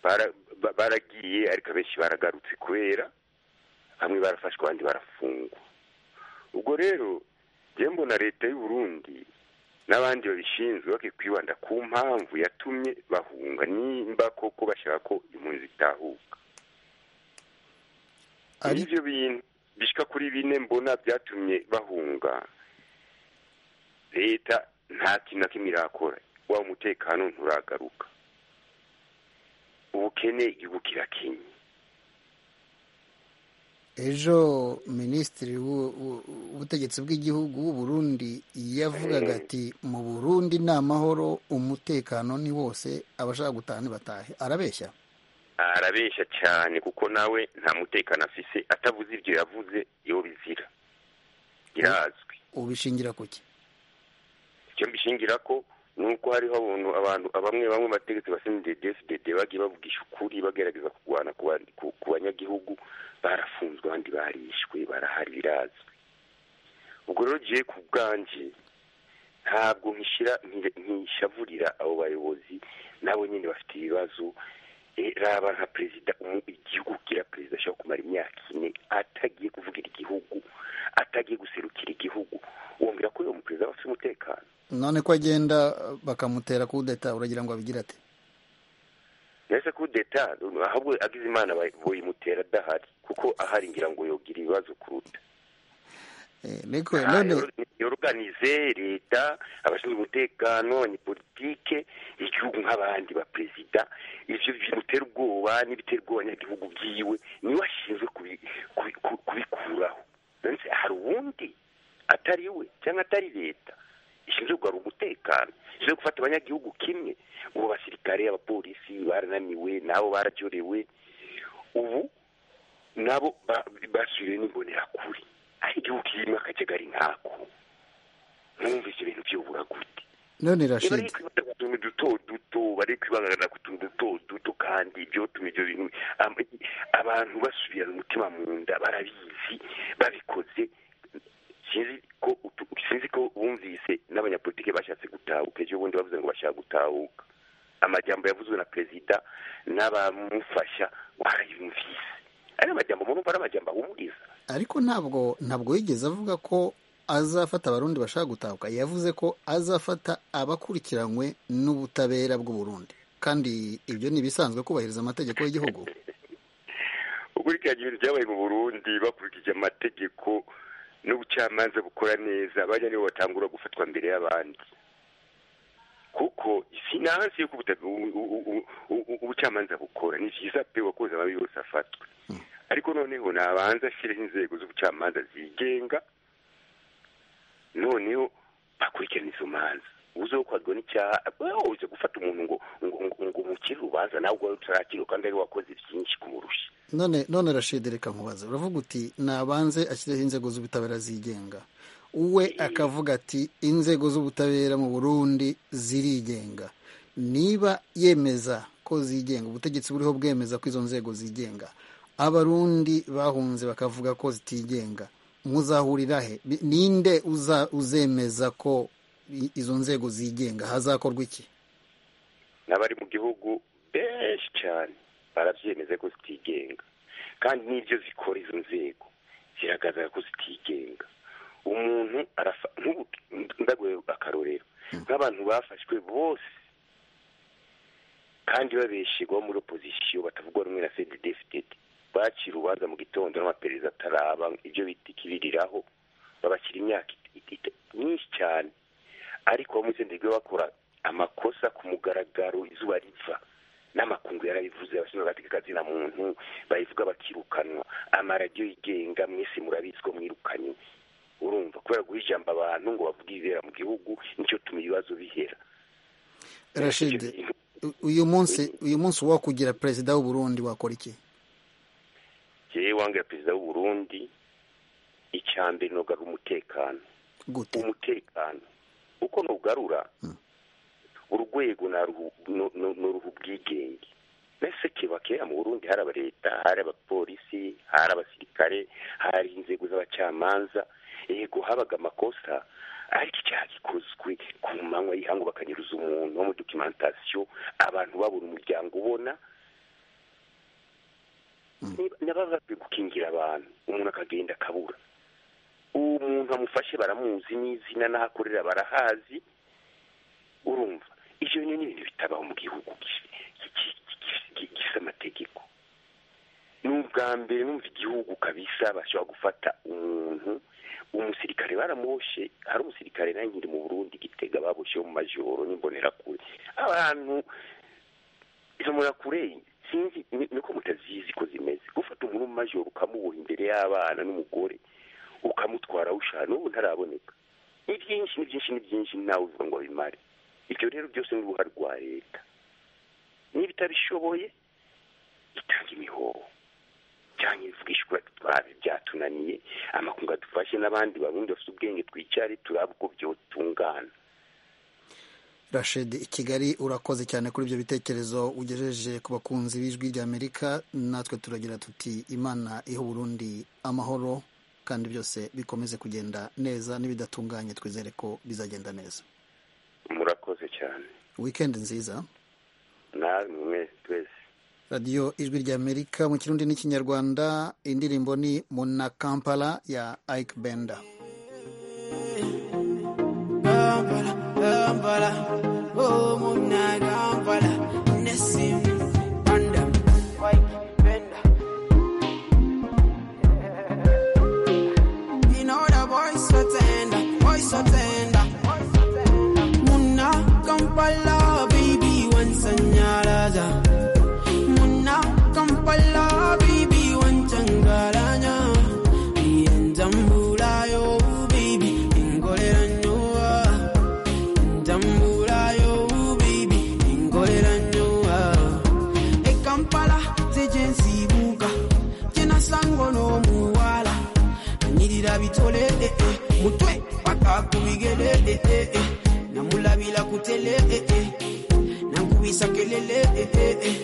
bara- ba- baragiye ariko abenshi baragarutse kubera bamwe barafashwe abandi barafungwa ubwo rero njye mbona leta y'u Burundi n'abandi babishinzwe bakwiye kwibanda ku mpamvu yatumye bahunga nimba koko bashaka ko impunzi zitahuka ibyo bintu bishyika kuri bine mbona byatumye bahunga leta nta kintu na kimwe irakora wa umutekano nturagaruka ubukene igihugu kirakenye ejo minisitiri w'u- w'u- w'ubutegetsi bw'igihugu w'u Burundi yavugaga ati mu burundi ni amahoro umutekano ni wose abashaka gutaha ntibatahe arabeshya arabeshya cyane kuko nawe nta mutekano afise atavuze ibyo yavuze iyo bizira birazwi ubishingira ku ki icyo mbishingira ko ni uko hariho abantu abantu bamwe bamwe bategetsi basinde desidede bagiye bavugisha ukuri bagerageza kurwana ku bandi- ku- ku banyagihugu barafunzwe abandi barishwe barahari birazwi ubwo rero ngiye ku bwanje ntabwo nkishyira nkire- nkishavurira abo bayobozi nabo nyine bafite ibibazo Eh, raba nka perezida umu- igihugu kira perezida ashobora kumara imyaka ine atagiye kuvugira igihugu atagiye guserukira igihugu wongera ko uwo muperezida aba afite umutekano none ko agenda bakamutera kudeta uragira ngo abigire ate mbese ko deta ahubwo agize imana bayimutera adahari kuko ahari ngira ngo yogira ibibazo kuruta Eh, ariko none yoroganize leta abashinzwe umutekano abanyepolitike igihugu nk'abandi baperezida ivyo bimutera ubwoba n'ibitera ubwoba abanyagihugu byiwe niwe ashinzwe kubi- kubi- ku- kubikuraho nonese hari uwundi atari we cyangwa atari leta ishinzwe kugarura umutekano ishinzwe gufata abanyagihugu kimwe ubu abasirikare abapolisi barananiwe nabo barajorewe ubu nabo ba- basubiriwe n'imbonerakure ari igihugu kirimo akajagari nkako nkumva ivyo bintu vyobura gute none niba ari rashid kwibanda ku tuntu duto duto bari kwibangana ku tuntu duto duto kandi ivyotuma ivyo bintu am- abantu basubirana umutima mu nda barabizi babikoze sinzi ko utu- sinzi ko bumvise n'abanyapolitike bashatse gutahuka ejo bundi bavuze ngo bashaka gutahuka amajambo yavuzwe na perezida n'abamufasha barayumvise ari amajambo murumva ari amajambo ahumuriza ariko ntabwo ntabwo yigeze avuga ko azafata abarundi bashaka gutahuka yavuze ko azafata abakurikiranywe n'ubutabera bw'u Burundi kandi ibyo ni ibisanzwe kubahiriza amategeko y'igihugu ukurikiranye ibintu byabaye mu burundi bakurikije amategeko n'ubucamanza bukora neza bajya nibo batangura gufatwa mbere y'abandi kuko sinansi yuko ubuta- u- u- u- u- ubucamanza bukora ni byiza pe wakoze amabi yose afatwe ariko noneho nabanza ashyireho inzego z'ubucamanza zigenga noneho bakurikirana izo manza uzokwagwa n'icyaha wewe uze gufata umuntu ngo ngo ngo- ngo umukire urubanza nawe ubwawe utarakiriwe kandi ari wakoze byinshi kumurusha none none rashid reka nkubaze uravuga uti nabanze ashyireho inzego z'ubutabera zigenga we akavuga ati inzego z'ubutabera mu burundi zirigenga niba yemeza ko zigenga ubutegetsi buriho bwemeza ko izo nzego zigenga abarundi bahunze bakavuga ko zitigenga muzahurira he Bi- ninde uza- uzemeza ko izo nzego zigenga hazakorwa iki n'abari mu gihugu benshi cyane barabyemeza ko zitigenga kandi n'ibyo zikora izo nzego ziragaragara ko zitigenga umuntu ndaguye akarorero nk'abantu bafashwe bose kandi babeshegwa muri opozisiyo batavugwa rumwe na fedidefitedi bakira urubanza mu gitondo n'amaperereza ataraba ibyo bita ikiririraho babashyira imyaka myinshi cyane ariko bamutsindijwe bakora amakosa ku mugaragaro izuba riva n'amakungu yarabivuze abashinzwe agatekakazina muntu bayivuga bakirukanwa amaradiyo yigenga mwese murabizi ko mwirukanye urumva kubera guha ijambo abantu ngo bavuge ibibera mu gihugu nicyo tuma ibibazo bihera rashide uyu munsi uyu munsi wakugira perezida w'uburundi wakora iki jyewe wangira perezida w'uburundi icya mbere ni umutekano gute umutekano uko nugarura urwego n'uruhu ubwigenge mbese kiba kera mu burundi hari abaleta hari abapolisi hari abasirikare hari inzego z'abacamanza yego habaga amakosa ariko icyaha gikozwe ku manywa y'ihangu bakanyuruza umuntu wo muri dokimentasiyo abantu babura umuryango ubona niba bakwiye gukingira abantu umuntu akagenda akabura umuntu amufashe baramuzi n'izina n'aho akorera barahazi urumva ibyo ni ibintu bitabaho mu gihugu gifite amategeko ni ubwa mbere numva igihugu kabisa bashobora gufata umuntu umusirikare baramwoshe hari umusirikare ntangire mu burundi gitega babosheho mu majoro n'imbonerakure abantu izo mbonerakure sinzi niko mutazizi ko zimeze gufata umuntu mu majoro ukamuboha imbere y'abana n'umugore ukamutwara awushaka n'ubu ntaraboneka ni byinshi ni byinshi ni byinshi ntawe uvuga ngo bimare ibyo rero byose ni uruhare rwa leta niba itabishoboye itanga imihoho cyangwa ibivugishwa twabe byatunaniye amakunga dufashe n'abandi barundi bafite ubwenge twicare turaba uko byotungana rashidi i kigali urakoze cyane kuri ibyo bitekerezo ugejeje ku bakunzi b'ijwi ry'amerika natwe turagira tuti imana iha uburundi amahoro kandi byose bikomeze kugenda neza n'ibidatunganye twizere ko bizagenda neza murakoze cyane wikendi nziza namwe twese radiyo ijwi ry'amerika mu kirundi n'ikinyarwanda indirimbo ni muna kampala ya ike benda Kampala, baby, one sanyaraza. Muna Kampala, baby, one changaranya. Ian Jambula, yo, baby, ingoleranyoa. Jambula, yo, baby, ingoleranyoa. E Kampala, tejen sibuka. Jena sango no muwala. Anyirira bitole, eh, eh. Mutwe, paka kubigele, eh, eh, eh. namulabila kutele eh, eh. nankubisa kelele eh, eh, eh.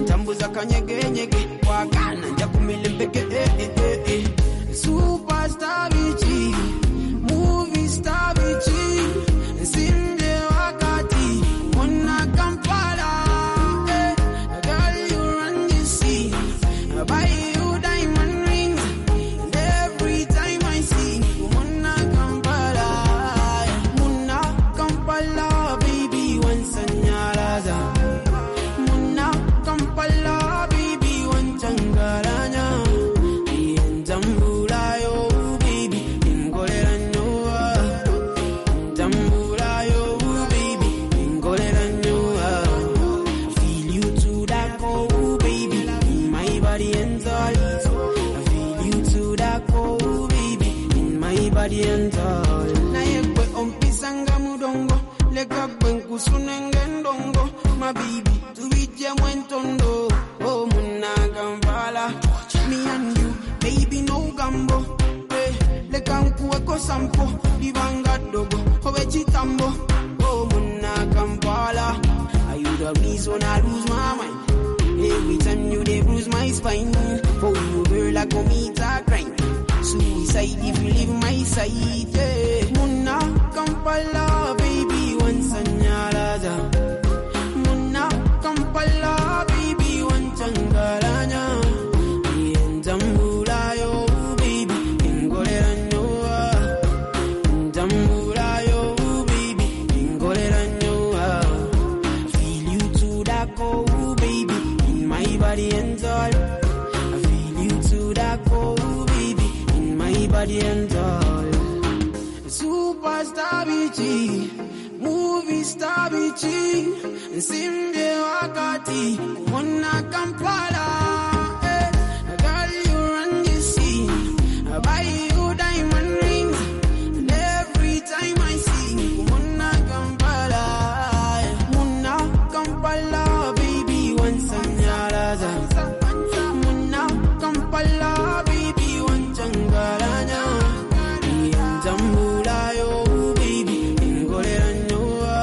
ntambuza kanyegenyege kwagana nja kumele mpeke eh, eh, eh, eh. superstar bichi movie star bichi nsimbe wakati mona kampala eh. girl you run the sea buy you diamond rings And every time I see you mona kampala Muna Kampala, baby, one sanyaraza. Muna Kampala, baby, one changaranya. Iyan jambula yo, baby, ingolera nyoa. Jambula yo, baby, ingolera nyoa. Feel you to that cold, baby, in my body and thoughts. I feel you to that cold, baby, in my body and thoughts. Naye kwe ompisanga mudongo, leka kwe nkusunenge ndongo, my baby, tuije mwentondo, oh muna kampala, me and you, baby no gambo, eh, leka nkuweko sampo, libanga dogo, owe chitambo, oh muna kampala, are you the reason I lose my mind? Every time you they bruise my spine For you girl I commit a crime Suicide if you leave my side yeah. Muna Kampala body and all. Superstar BG, movie star BG, Simbe Wakati, Wana Kampala. eh. Girl, you run the scene. I buy you diamond rings, and every time I see you, Wana Kampala. eh. Wana Kampala, baby, once and yaraza. Wana Kampala, baby, once and garanya. Njambulayo, baby, ingolera nyowa.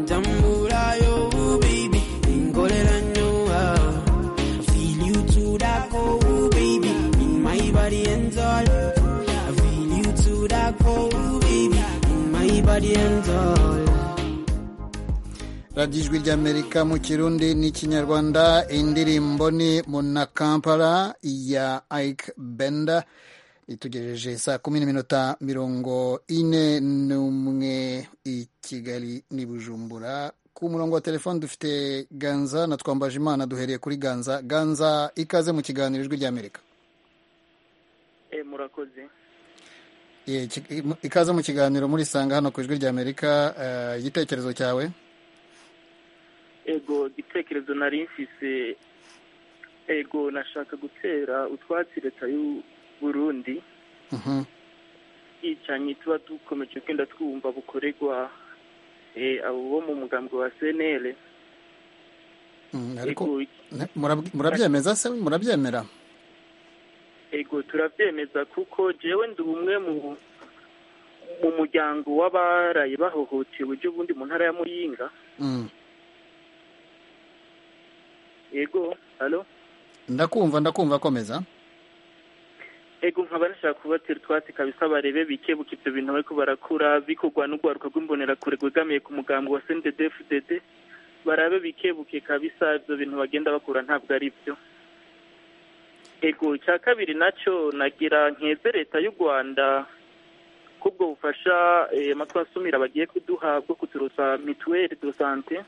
Njambulayo, baby, ingolera nyowa. Feel you to that core, baby, in my body and all. I feel you to that core, baby, in my body and all. radiyo ijwi ry'amerika mu kirundi n'ikinyarwanda indirimbo ni munakampara ya ike benda itugejeje saa kumi n'iminota mirongo ine n'umwe i kigali n'i bujumbura ku murongo wa telefone dufite ganza na twambaje imana duhereye kuri ganza ganza ikaze mu kiganiro ijwi ry'amerika murakoze Ye, ki- ikaze mu kiganiro murisanga hano ku ijwi ry'amerika Eh, igitekerezo cyawe ego igitekerezo nari mfise ego nashaka gutera utwatsi leta y'u burundi Mhm. yicanyi tuba dukomeje kugenda twumva bukorerwa eh, abo bo mu mugambi wa cnl Mm, ariko Ego, ne- murab- murabyemeza se murabyemera ego turabyemeza kuko jewe ndi umwe mu mu muryango w'abaraye bahohotewe ejo bundi mu ntara ya muyinga Mm. ego halo ndakumva ndakumva komeza ego nkaba nashaka kubatera utwatsi kabisa barebe bikebuka ibyo bintu bariko barakura bikorwa n'urwaruka rw'imbonerakure rwegamiye ku mugambi wa sndedfdd barabe bikebuke kabisa ibyo bintu bagenda bakura ntabwo ari byo ego icya kabiri nacyo nagira nkeze leta y'u rwanda kubwo bufasha eh, amatwasumira bagiye kuduha bwo kuturosa mituweli do sante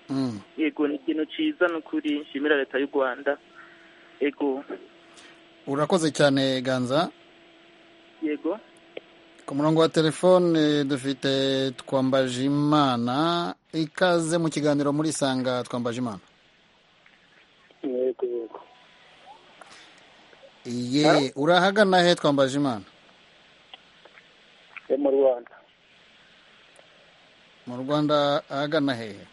Mm. ego ni ikintu ciza ni ukuri nshimira leta y'u rwanda ego urakoze cyane ganza yego ku murongo wa telefone dufite twambaje imana ikaze mu kiganiro murisanga twambaje imana yego yego ye urahagana he twambaje imana yo mu rwanda mu rwanda ahagana hehe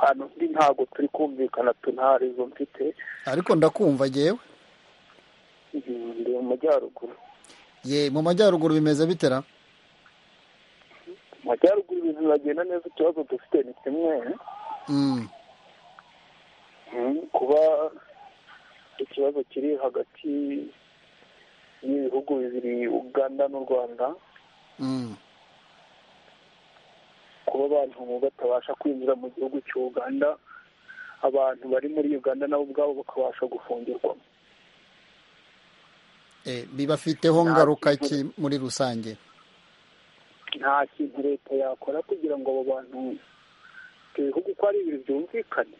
ahantu ndi ntabwo turi kumvikana tu nta rezo mfite ariko ndakumva jyewe Mm, ndi mu majyaruguru ye mu majyaruguru bimeze bitera mu majyaruguru ibintu biragenda neza ikibazo dufite ni kimwe Mm. Mm, kuba ikibazo kiri hagati y'ibihugu bibiri uganda n'u rwanda Mm. kuba abantu batabasha kwinjira mu gihugu cy'uganda abantu bari muri uganda nabo ubwabo bakabasha gufungirwa Eh, bibafiteho ngaruka ki muri rusange nta kintu leta yakora kugira ngo abo bantu ibyo bihugu uko ari bibiri byumvikane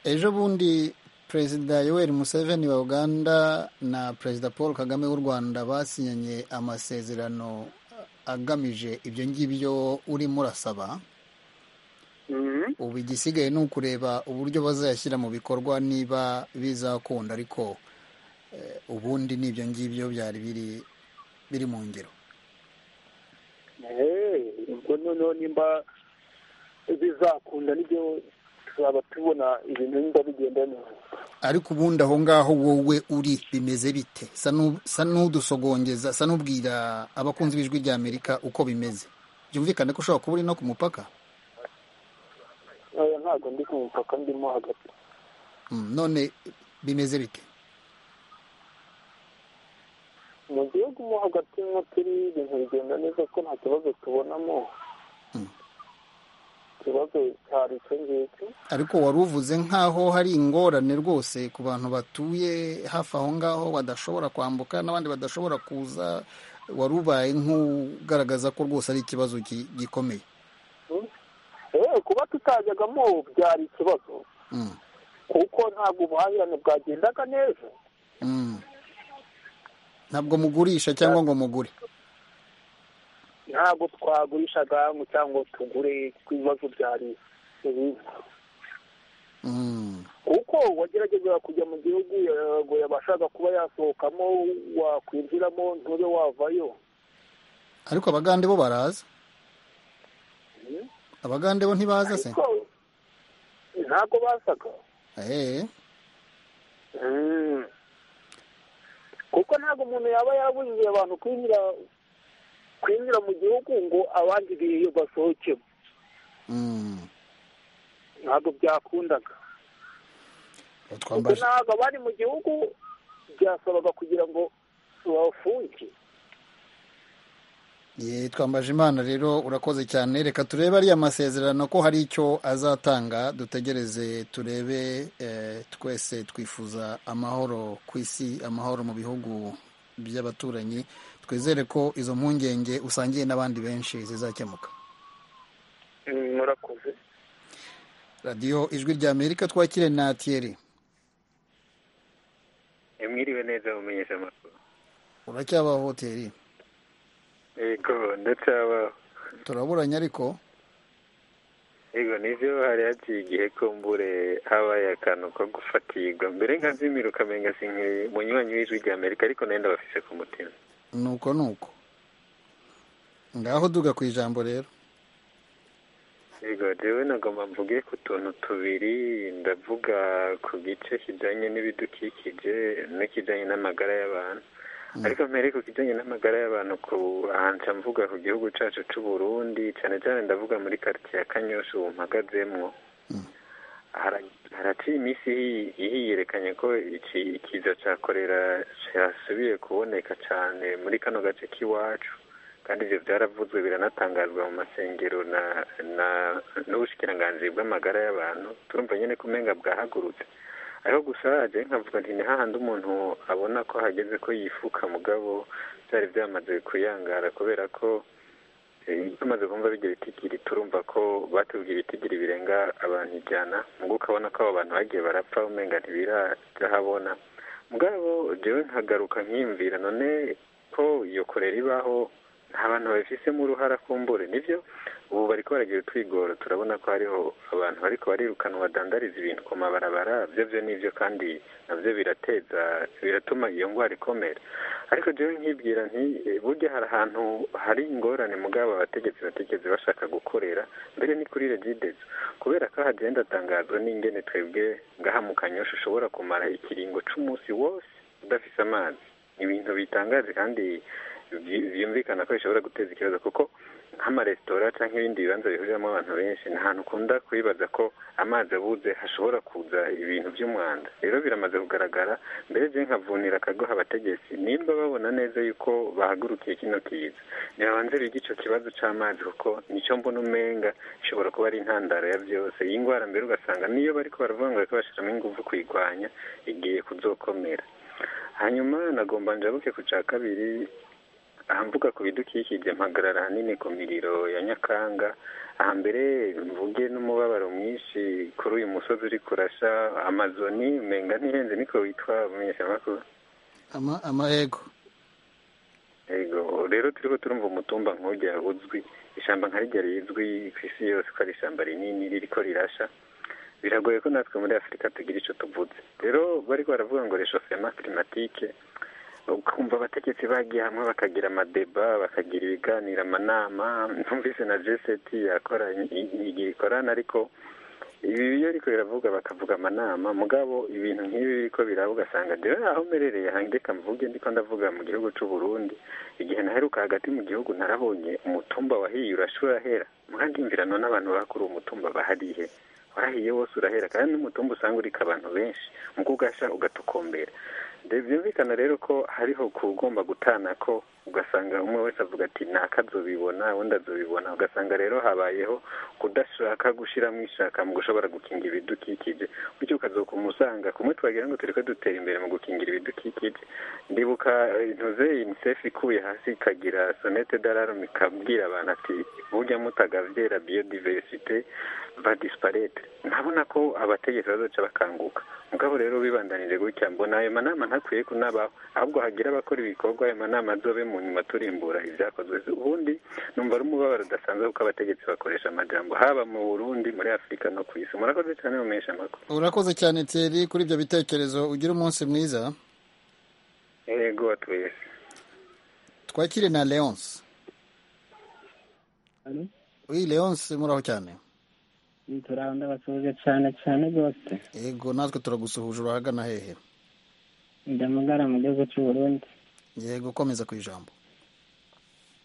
ejo bundi perezida yoweri museveni wa uganda na perezida paul kagame w'u rwanda basinyanye amasezerano agamije ibyo ngibyo urimo urasaba ubu igisigaye ni ukureba uburyo bazayashyira mu bikorwa niba bizakunda ariko eh, ubundi ni ibyo ngibyo byari biri biri mu ngero Eh, ubwo noneho nimba bizakunda nibyo tuzaba tubona ibintu nimba bigenda neza ariko ubundi aho ngaho wowe uri bimeze bite Sa n'u- sa n'udusogongeza sa n'ubwira abakunzi b'ijwi rya amerika uko bimeze byumvikane ko ushobora kuba uri no ku mupaka Oya, ntabwo ndi ku mupaka ndimo hagati Mm, none bimeze bite mu gihugu mo hagati nko turi ibintu bigenda neza ko nta kibazo tubonamo ikibazo cyari icyo ngicyo ariko wari uvuze nk'aho hari ingorane rwose ku bantu batuye hafi aho ngaho badashobora kwambuka n'abandi badashobora kuza wari ubaye nk'ugaragaza ko rwose ari ikibazo gi- gikomeye Eh, kuba tutajyagamo byari ikibazo Mm. kuko ntabwo ubuhahirane bwagendaga neza ntabwo mugurisha cyangwa ngo mugure ntabwo twagurisha ngo cyangwa tugure ku bibazo bya leta kuko wagerageza kujya mu gihugu ngo yabashaga kuba yasohokamo wakwinjiramo ntube wavayo ariko abagande bo baraza abagande bo ntibaza se ariko ntabwo basaga eee Mm. kuko ntabwo umuntu yaba yabujije abantu kwinjira kwinjira mu gihugu ngo abandi biyo basohokemo Mm. ntabwo byakundaga kuko twambaje ntabwo abari mu gihugu byasabaga kugira ngo bafunge Ye, twambaje imana rero urakoze cyane reka turebe ariya masezerano ko hari icyo azatanga dutegereze turebe eh, twese twifuza amahoro ku isi amahoro mu bihugu by'abaturanyi twizere ko izo mpungenge usangiye n'abandi benshi zizakemuka Mm, murakoze radiyo ijwi rya amerika twakire na tiyeri mwiriwe neza mumenyesha amakuru uracyabaho hoteri yego ndacyabaho turaburanye ariko yego nivyo hari haciye igihe ko mbure habaye akantu ko gufatirwa mbere nkazimira ukamenga sinkiri munywanyi w'ijwi rya amerika ariko nayo ndabafise ku mutima nuko nuko ngaho duga ku ijambo rero yego jewe nagomba mvuge ku tuntu tubiri ndavuga ku gice kijanye n'ibidukikije n'ikijanye n'amagara y'abantu ariko mbere ku kijanye n'amagara y'abantu ku ahanca mvuga ku gihugu cacu c'u Burundi cane cane ndavuga muri quartier ya Kanyosha ubu mpagazemwo hara- haraciye iminsi ihi- ihiyerekanye ko iki ikiza ca korera cyasubiye kuboneka cane muri kano gace k'iwacu kandi ibyo byaravuzwe biranatangazwa mu masengero na na n'ubushikiranganji bw'amagara y'abantu turumva nyine ko umenga bwahagurutse ariko gusa haje nkavuga nti ni hahandi umuntu abona ko hageze ko yifuka mugabo byari byamaze kuyangara kubera ko eh, tumaze kumva bijya bitigiri turumva ko batubwiye ibitigiri birenga abantu ijana mugo ukabona ko abo bantu bagiye barapfa umenga ntibirahabona mugabo jewe nkagaruka nkiyumvira none ko iyo korera ibaho nta bantu babifisemo uruhara kumbure nibyo ubu bariko baragira utwigoro turabona ko hariho abantu bariko barirukanwa badandariza ibintu ku mabarabara vyovyo nivyo kandi navyo birateza biratuma iyo ngwara ikomera ariko jewe nkibwira nti eh, burya hari ahantu hari ingorane mugabo abategetsi batigeze bashaka gukorera mbere ni kuri regidezo kubera ko hagenda tangazwa n'ingene twebwe ngaha mu kanyosha ushobora kumara ikiringo c'umunsi wose udafise amazi ibintu bitangaje kandi byi- byumvikana ko bishobora guteza ikibazo kuko nk'amaresitora cyangwa ibindi bibanza bihuriramo abantu benshi ni ahantu ukunda kwibaza ko amazi abuze hashobora kuza ibintu by'umwanda rero biramaze kugaragara mbere byo nkavunira akagoha abategetsi nimba babona neza yuko bahagurukiye kino kiza ntibabanze bige icyo kibazo cy'amazi kuko nicyo mbona umenga ishobora kuba ari intandaro ya byose iyi ndwara mbere ugasanga niyo bariko baravuga ngo bariko bashiramo ingufu kuyirwanya igiye kuzokomera hanyuma nagomba njabuke ku cya kabiri ahamvuga ku bidukikije mpagarara ahanini ku miriro ya nyakanga ahambere mvuge n'umubabaro mwinshi kuri uyu musozi uri kurasha amazoni menga ntihenze niko witwa mumenyeshamakuru Ama- amahego yego rero turiko turumva umutumba nk'urya uzwi ishamba nka rijya rizwi ku isi yose ko ari ishamba rinini ririko rirasha biragoye ko natwe muri afurika tugira ico tuvuze rero bariko baravuga ngo reshofema climatique ukumva abategetsi bagiye hamwe bakagira amadeba bakagira ibiganiro amanama numvise na jeseti yakora igihe ikorana ariko ibi iyo ariko biravuga bakavuga amanama mugabo ibintu nk'ibi biriko biraba ugasanga jewe aho mperereye hange reka mvuge ndiko ndavuga mu gihugu c'u Burundi igihe naheruka hagati mu gihugu narabonye umutumba wahiye urashura hera murandimvira none abantu bakuri umutumba baharihe warahiye wose urahera kandi n'umutumba usanga urika abantu benshi muko ugasha ugatokombera De- byumvikana rero ko hariho kugomba gutana ko ugasanga umwe wese avuga ati ntakazobibona undi azobibona ugasanga rero habayeho kudashaka gushyiramo ishaka mu gushobora gukingira ibidukikije bityo ukazuka umusanga kumwe twagira ngo turi ko dutera imbere mu gukingira ibidukikije ndibuka intuze unicef ikuye hasi ikagira sonete d'alarume ikabwira abantu ati burya mutagabyera biodiversite va disparete ntabona ko abategetsi bazaca bakanguka mugabo rero bibandanije gutya mbona ayo manama ntakwiye kunabaho ahubwo hagira abakora ibikorwa ayo manama azobe mu nyuma turimbura ibyakozwe ubundi numva ari umubabaro udasanzwe kuko abategetsi bakoresha amajambo haba mu burundi muri afurika no ku isi murakoze cyane mumenyesha amakuru urakoze cyane teri kuri ibyo bitekerezo ugira umunsi mwiza yego twese twakire na leonce uyu leonce muraho cyane turabasuhuje cyane cyane rwose yego natwe turagusuhuje urahagana hehe ndamugara mu gihugu cy'u Burundi yego komeza ku ijambo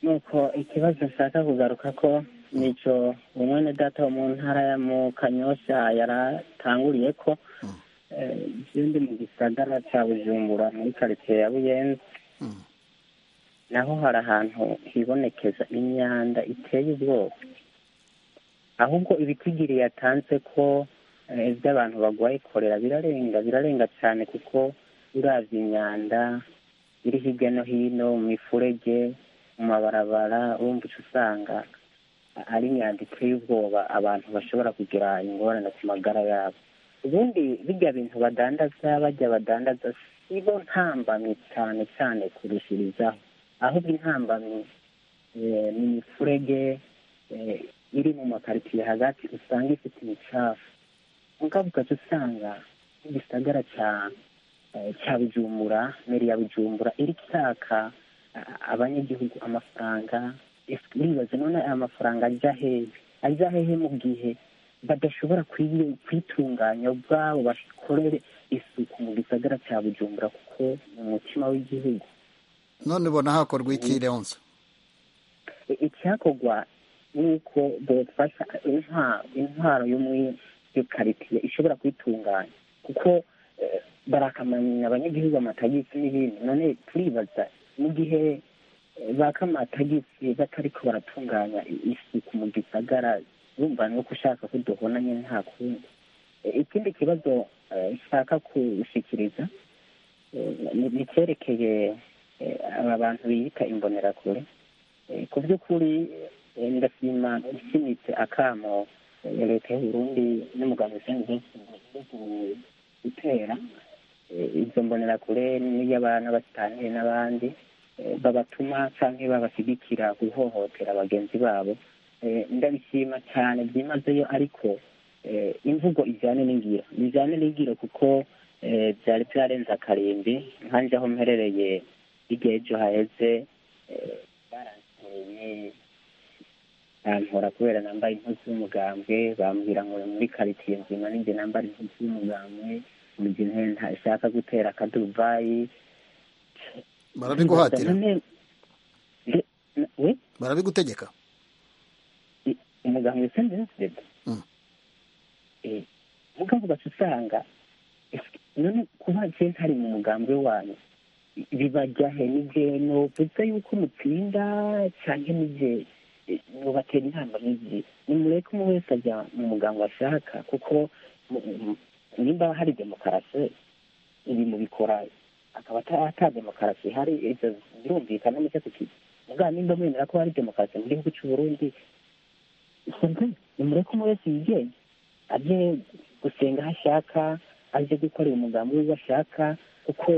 nuko ikibazo nshaka kugaruka ko nicyo umwene data wo mu ntara ya mu kanyosha yaratanguriye ko ikindi mu gisagara cya bujumbura muri karitsiye ya buyenzi naho hari ahantu hibonekeza imyanda iteye ubwoba ahubwo ibitigiri yatanze ko iby'abantu barwaye korera birarenga birarenga cyane kuko uravye imyanda iri hirya no hino mu mifurege mu mabarabara urumva uca usanga ari imyanda iteye ubwoba abantu bashobora kugira ingorane ku magara yabo ubundi bijya bintu badandaza bajya badandaza sibo ntambamyi cyane cyane kurushirizaho ahubwo intambamyi ni imifurege iri mu makaritsiye hagati usanga ifite imicafu mugabo ugaca usanga nk'igisagara cya cya bujumbura meri ya bujumbura iri cyaka abanyagihugu amafaranga uribaza none aya mafaranga ajya hehe ajya hehe mu gihe badashobora kwitunganya ubwabo bakorere isuku mu gisagara cya bujumbura kuko ni umutima w'igihugu none ubona hakorwa iki leonce icyakorwa nuko bafasha intwaro yo muri iyo karitsiye ishobora kwitunganya kuko barakamanya abanyagihugu amatagisi n'ibindi none turibaza mu gihe baka amatagisi batariko baratunganya isuku mu gisagara urumva nuko ushaka ko duhona nyine nta kundi ikindi kibazo nshaka kushikiriza ni cyerekeye aba bantu biyita imbonerakure ku by'ukuri ndashima ishimitse akamo leta y'uburundi n'umuganga ushinzwe gutera izo mbonerakure n'iy'abana batangiye n'abandi babatuma cyangwa babashyigikira guhohotera bagenzi babo ndabishima cyane byimazeyo ariko imvugo ijyane n'ingiro bijyane n'ingiro kuko byari byarenze akarimbi nkanjye aho mperereye igihe ejo haheze baransereye bampora kubera nambaye impuzu y'umugambwe bambwira ngo muri karitsiye nzima ninjye nambara impuzu y'umugambwe mu gihe ntashaka gutera akadubayi barabiguhatira barabigutegeka umugambwe sinzi nzida mugabo ugaca usanga none kuba je ntari mu mugambwe wanyu bibajyahe nije novuze yuko mutsinda canke nije nobatera inama n'igihe nimureke umwe wese ajya mu muganga ashaka kuko nimba hari demokarasi ibi mubikora akaba ata demokarasi hari ibyo birumvikana nicyo tukizi mugabo nimba mwemera ko hari demokarasi mu gihugu cy'u Burundi nimureke umwe wese yigenge aje gusenga aho ashaka aje gukorera umugambi w'uwo ashaka kuko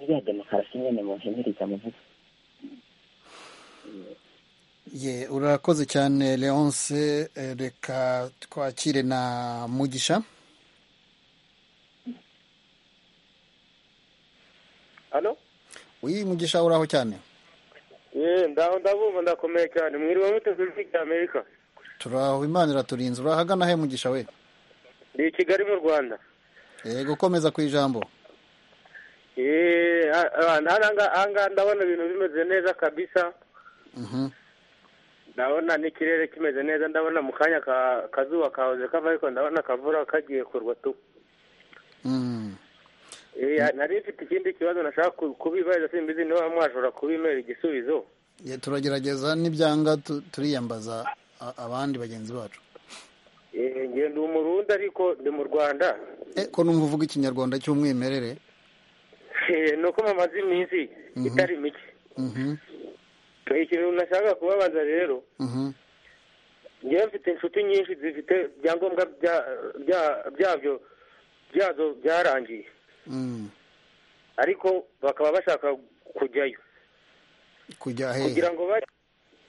iriya demokarasi nyine muhimiriza muvuga ye urakoze cyane leonce reka twakire na mugisha hano uyu mugisha uraho cyane ye ndaho ndabumva ndakomeye cyane mwiriwe muteze ijwi rya amerika turaho imana iraturinze urahagana he mugisha we ni i kigali mu rwanda yego komeza ku ijambo ye ahangaha ndabona ibintu bimeze neza kabisa ndabona n'ikirere kimeze neza ndabona mu kanya kazuba kahoze kava ariko ndabona akavura kagiye kurwa tu nari mfite ikindi kibazo nashaka ku- kubibariza simbizi niba mwashobora kubimera igisubizo Ya, turagerageza n'ibyanga tu- turiyambaza a- abandi bagenzi bacu Eh, ngewe ndi umurundi ariko ndi mu rwanda Eh, ko numva uvuga ikinyarwanda cy'umwimerere Eh, ni uko mamaze iminsi Mhm. itari mike Mhm, ikintu nashaka kubabaza rero mhm, ngewe mfite inshuti nyinshi zifite ibyangombwa bya- bya- byabyo byazo byarangiye mhm. ariko bakaba bashaka kujyayo kujya hehe kugira ngo bajye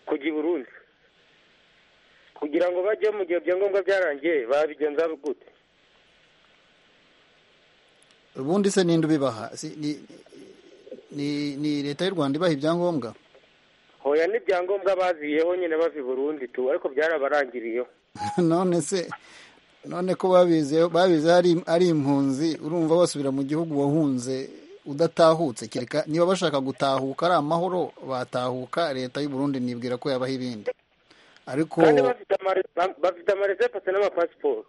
kujya i burundi kugira ngo bajye mu gihe ibyangombwa byarangiye babigenza gute ubundi se ninde ubibaha Si- ni- ni ni leta y'u rwanda ibaha ibyangombwa hoya n'ibyangombwa baziyeho nyine bava i burundi tu ariko byarabarangiriyeho none se none ko babize babize ari ari impunzi urumva basubira mu gihugu wahunze udatahutse kereka niba bashaka gutahuka ari amahoro batahuka leta y'u Burundi nibwira ko yabaha ibindi ariko kandi bafite amare- ba- bafite amaresepase n'amapasiporo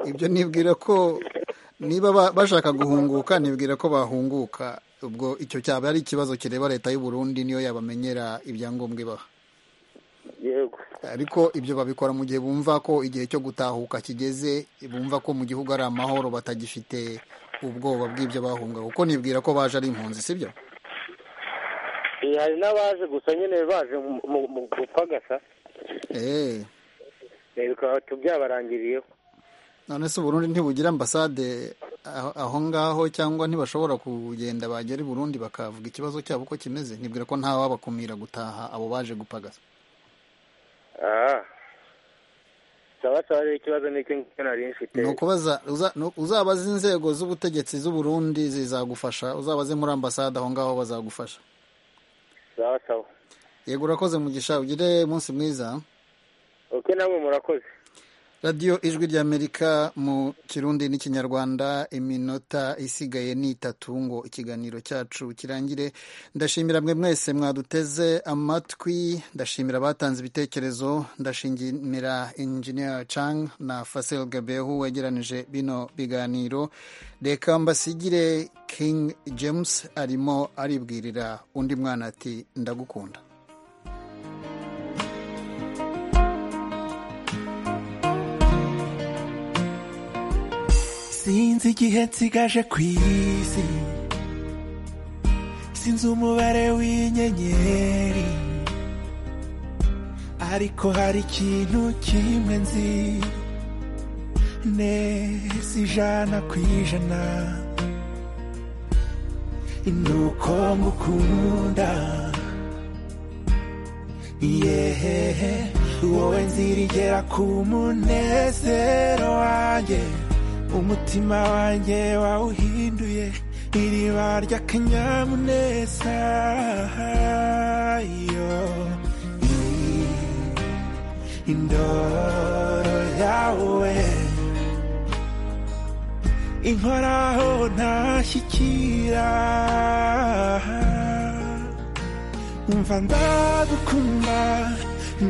ibyo nibwira ko niba ba- bashaka guhunguka nibwira ko bahunguka ubwo icyo cyaba ari ikibazo kireba leta y'u Burundi niyo yabamenyera ibyangombwa ibaha yego ariko ibyo babikora mu gihe bumva ko igihe cyo gutahuka kigeze bumva ko mu gihugu ari amahoro batagifite ubwoba bw'ibyo bahunga kuko nibwira ko baje ari impunzi sibyo Eh, hari n'abaje gusa nyine baje mu- mu- mu gupagasa Eh, eh, bikaba tu- byabarangiriyeho none se uburundi ntibugira ambasade aho- aho ngaho cyangwa ntibashobora kugenda bagera i burundi bakavuga ikibazo cyabo uko kimeze nibwira ko nta wabakumira gutaha abo baje gupagasa ah sawa sawa rero ikibazo ni iki ngiki nari mfite ni ukubaza uza- nu- uzabaza inzego z'ubutegetsi z'uburundi zizagufasha uzabaze muri ambasade aho ngaho bazagufasha sawa sawa yego urakoze mugisha ugire umunsi mwiza ok namwe murakoze radiyo ijwi ry'amerika mu kirundi n'ikinyarwanda iminota isigaye ni itatu ngo ikiganiro cyacu kirangire ndashimira mwe mwese mwaduteze amatwi ndashimira abatanze ibitekerezo ndashimira engineer chang na fasel gabehu wegeranije bino biganiro reka mbasigire king james arimo aribwirira undi mwana ati ndagukunda sinzi igihe nsigaje ku isi sinzi umubare w'inyenyeri ariko hari ikintu kimwe nzi neza ijana ku ijana nuko ngukunda yehehe wowe nzira igera ku munezero wanjye umutima wanjye wawuhinduye iriba ry'akanyamuneza yo indoro yawe inkoraho ntashyikira umva ndagukunda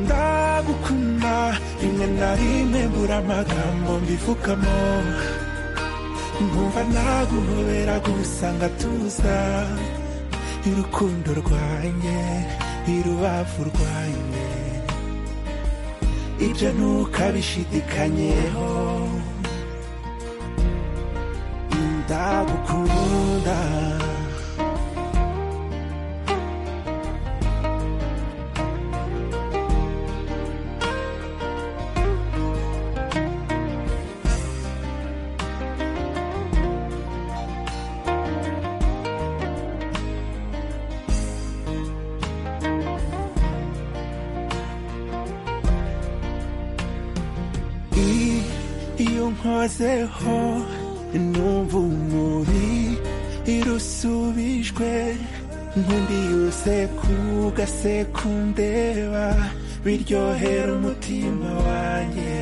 ndagukunda rimwe na rimwe mbura amagambo mbivugamo nkumva naguhobera gusanga tuza irukundo rwanjye irubavu rwanjye ibyo ntukabishidikanyeho ndagukunda I- iyo nkozeho numva umubi irusubijwe nkundi yose ku gasekundeba biryohera umutima wanjye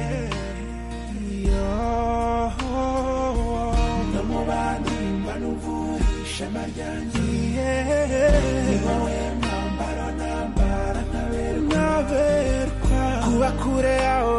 no mu bandi mba n'uvuye ishema ryanjye ni wowe mwambaro nambara nkaberwa kuba kure yawe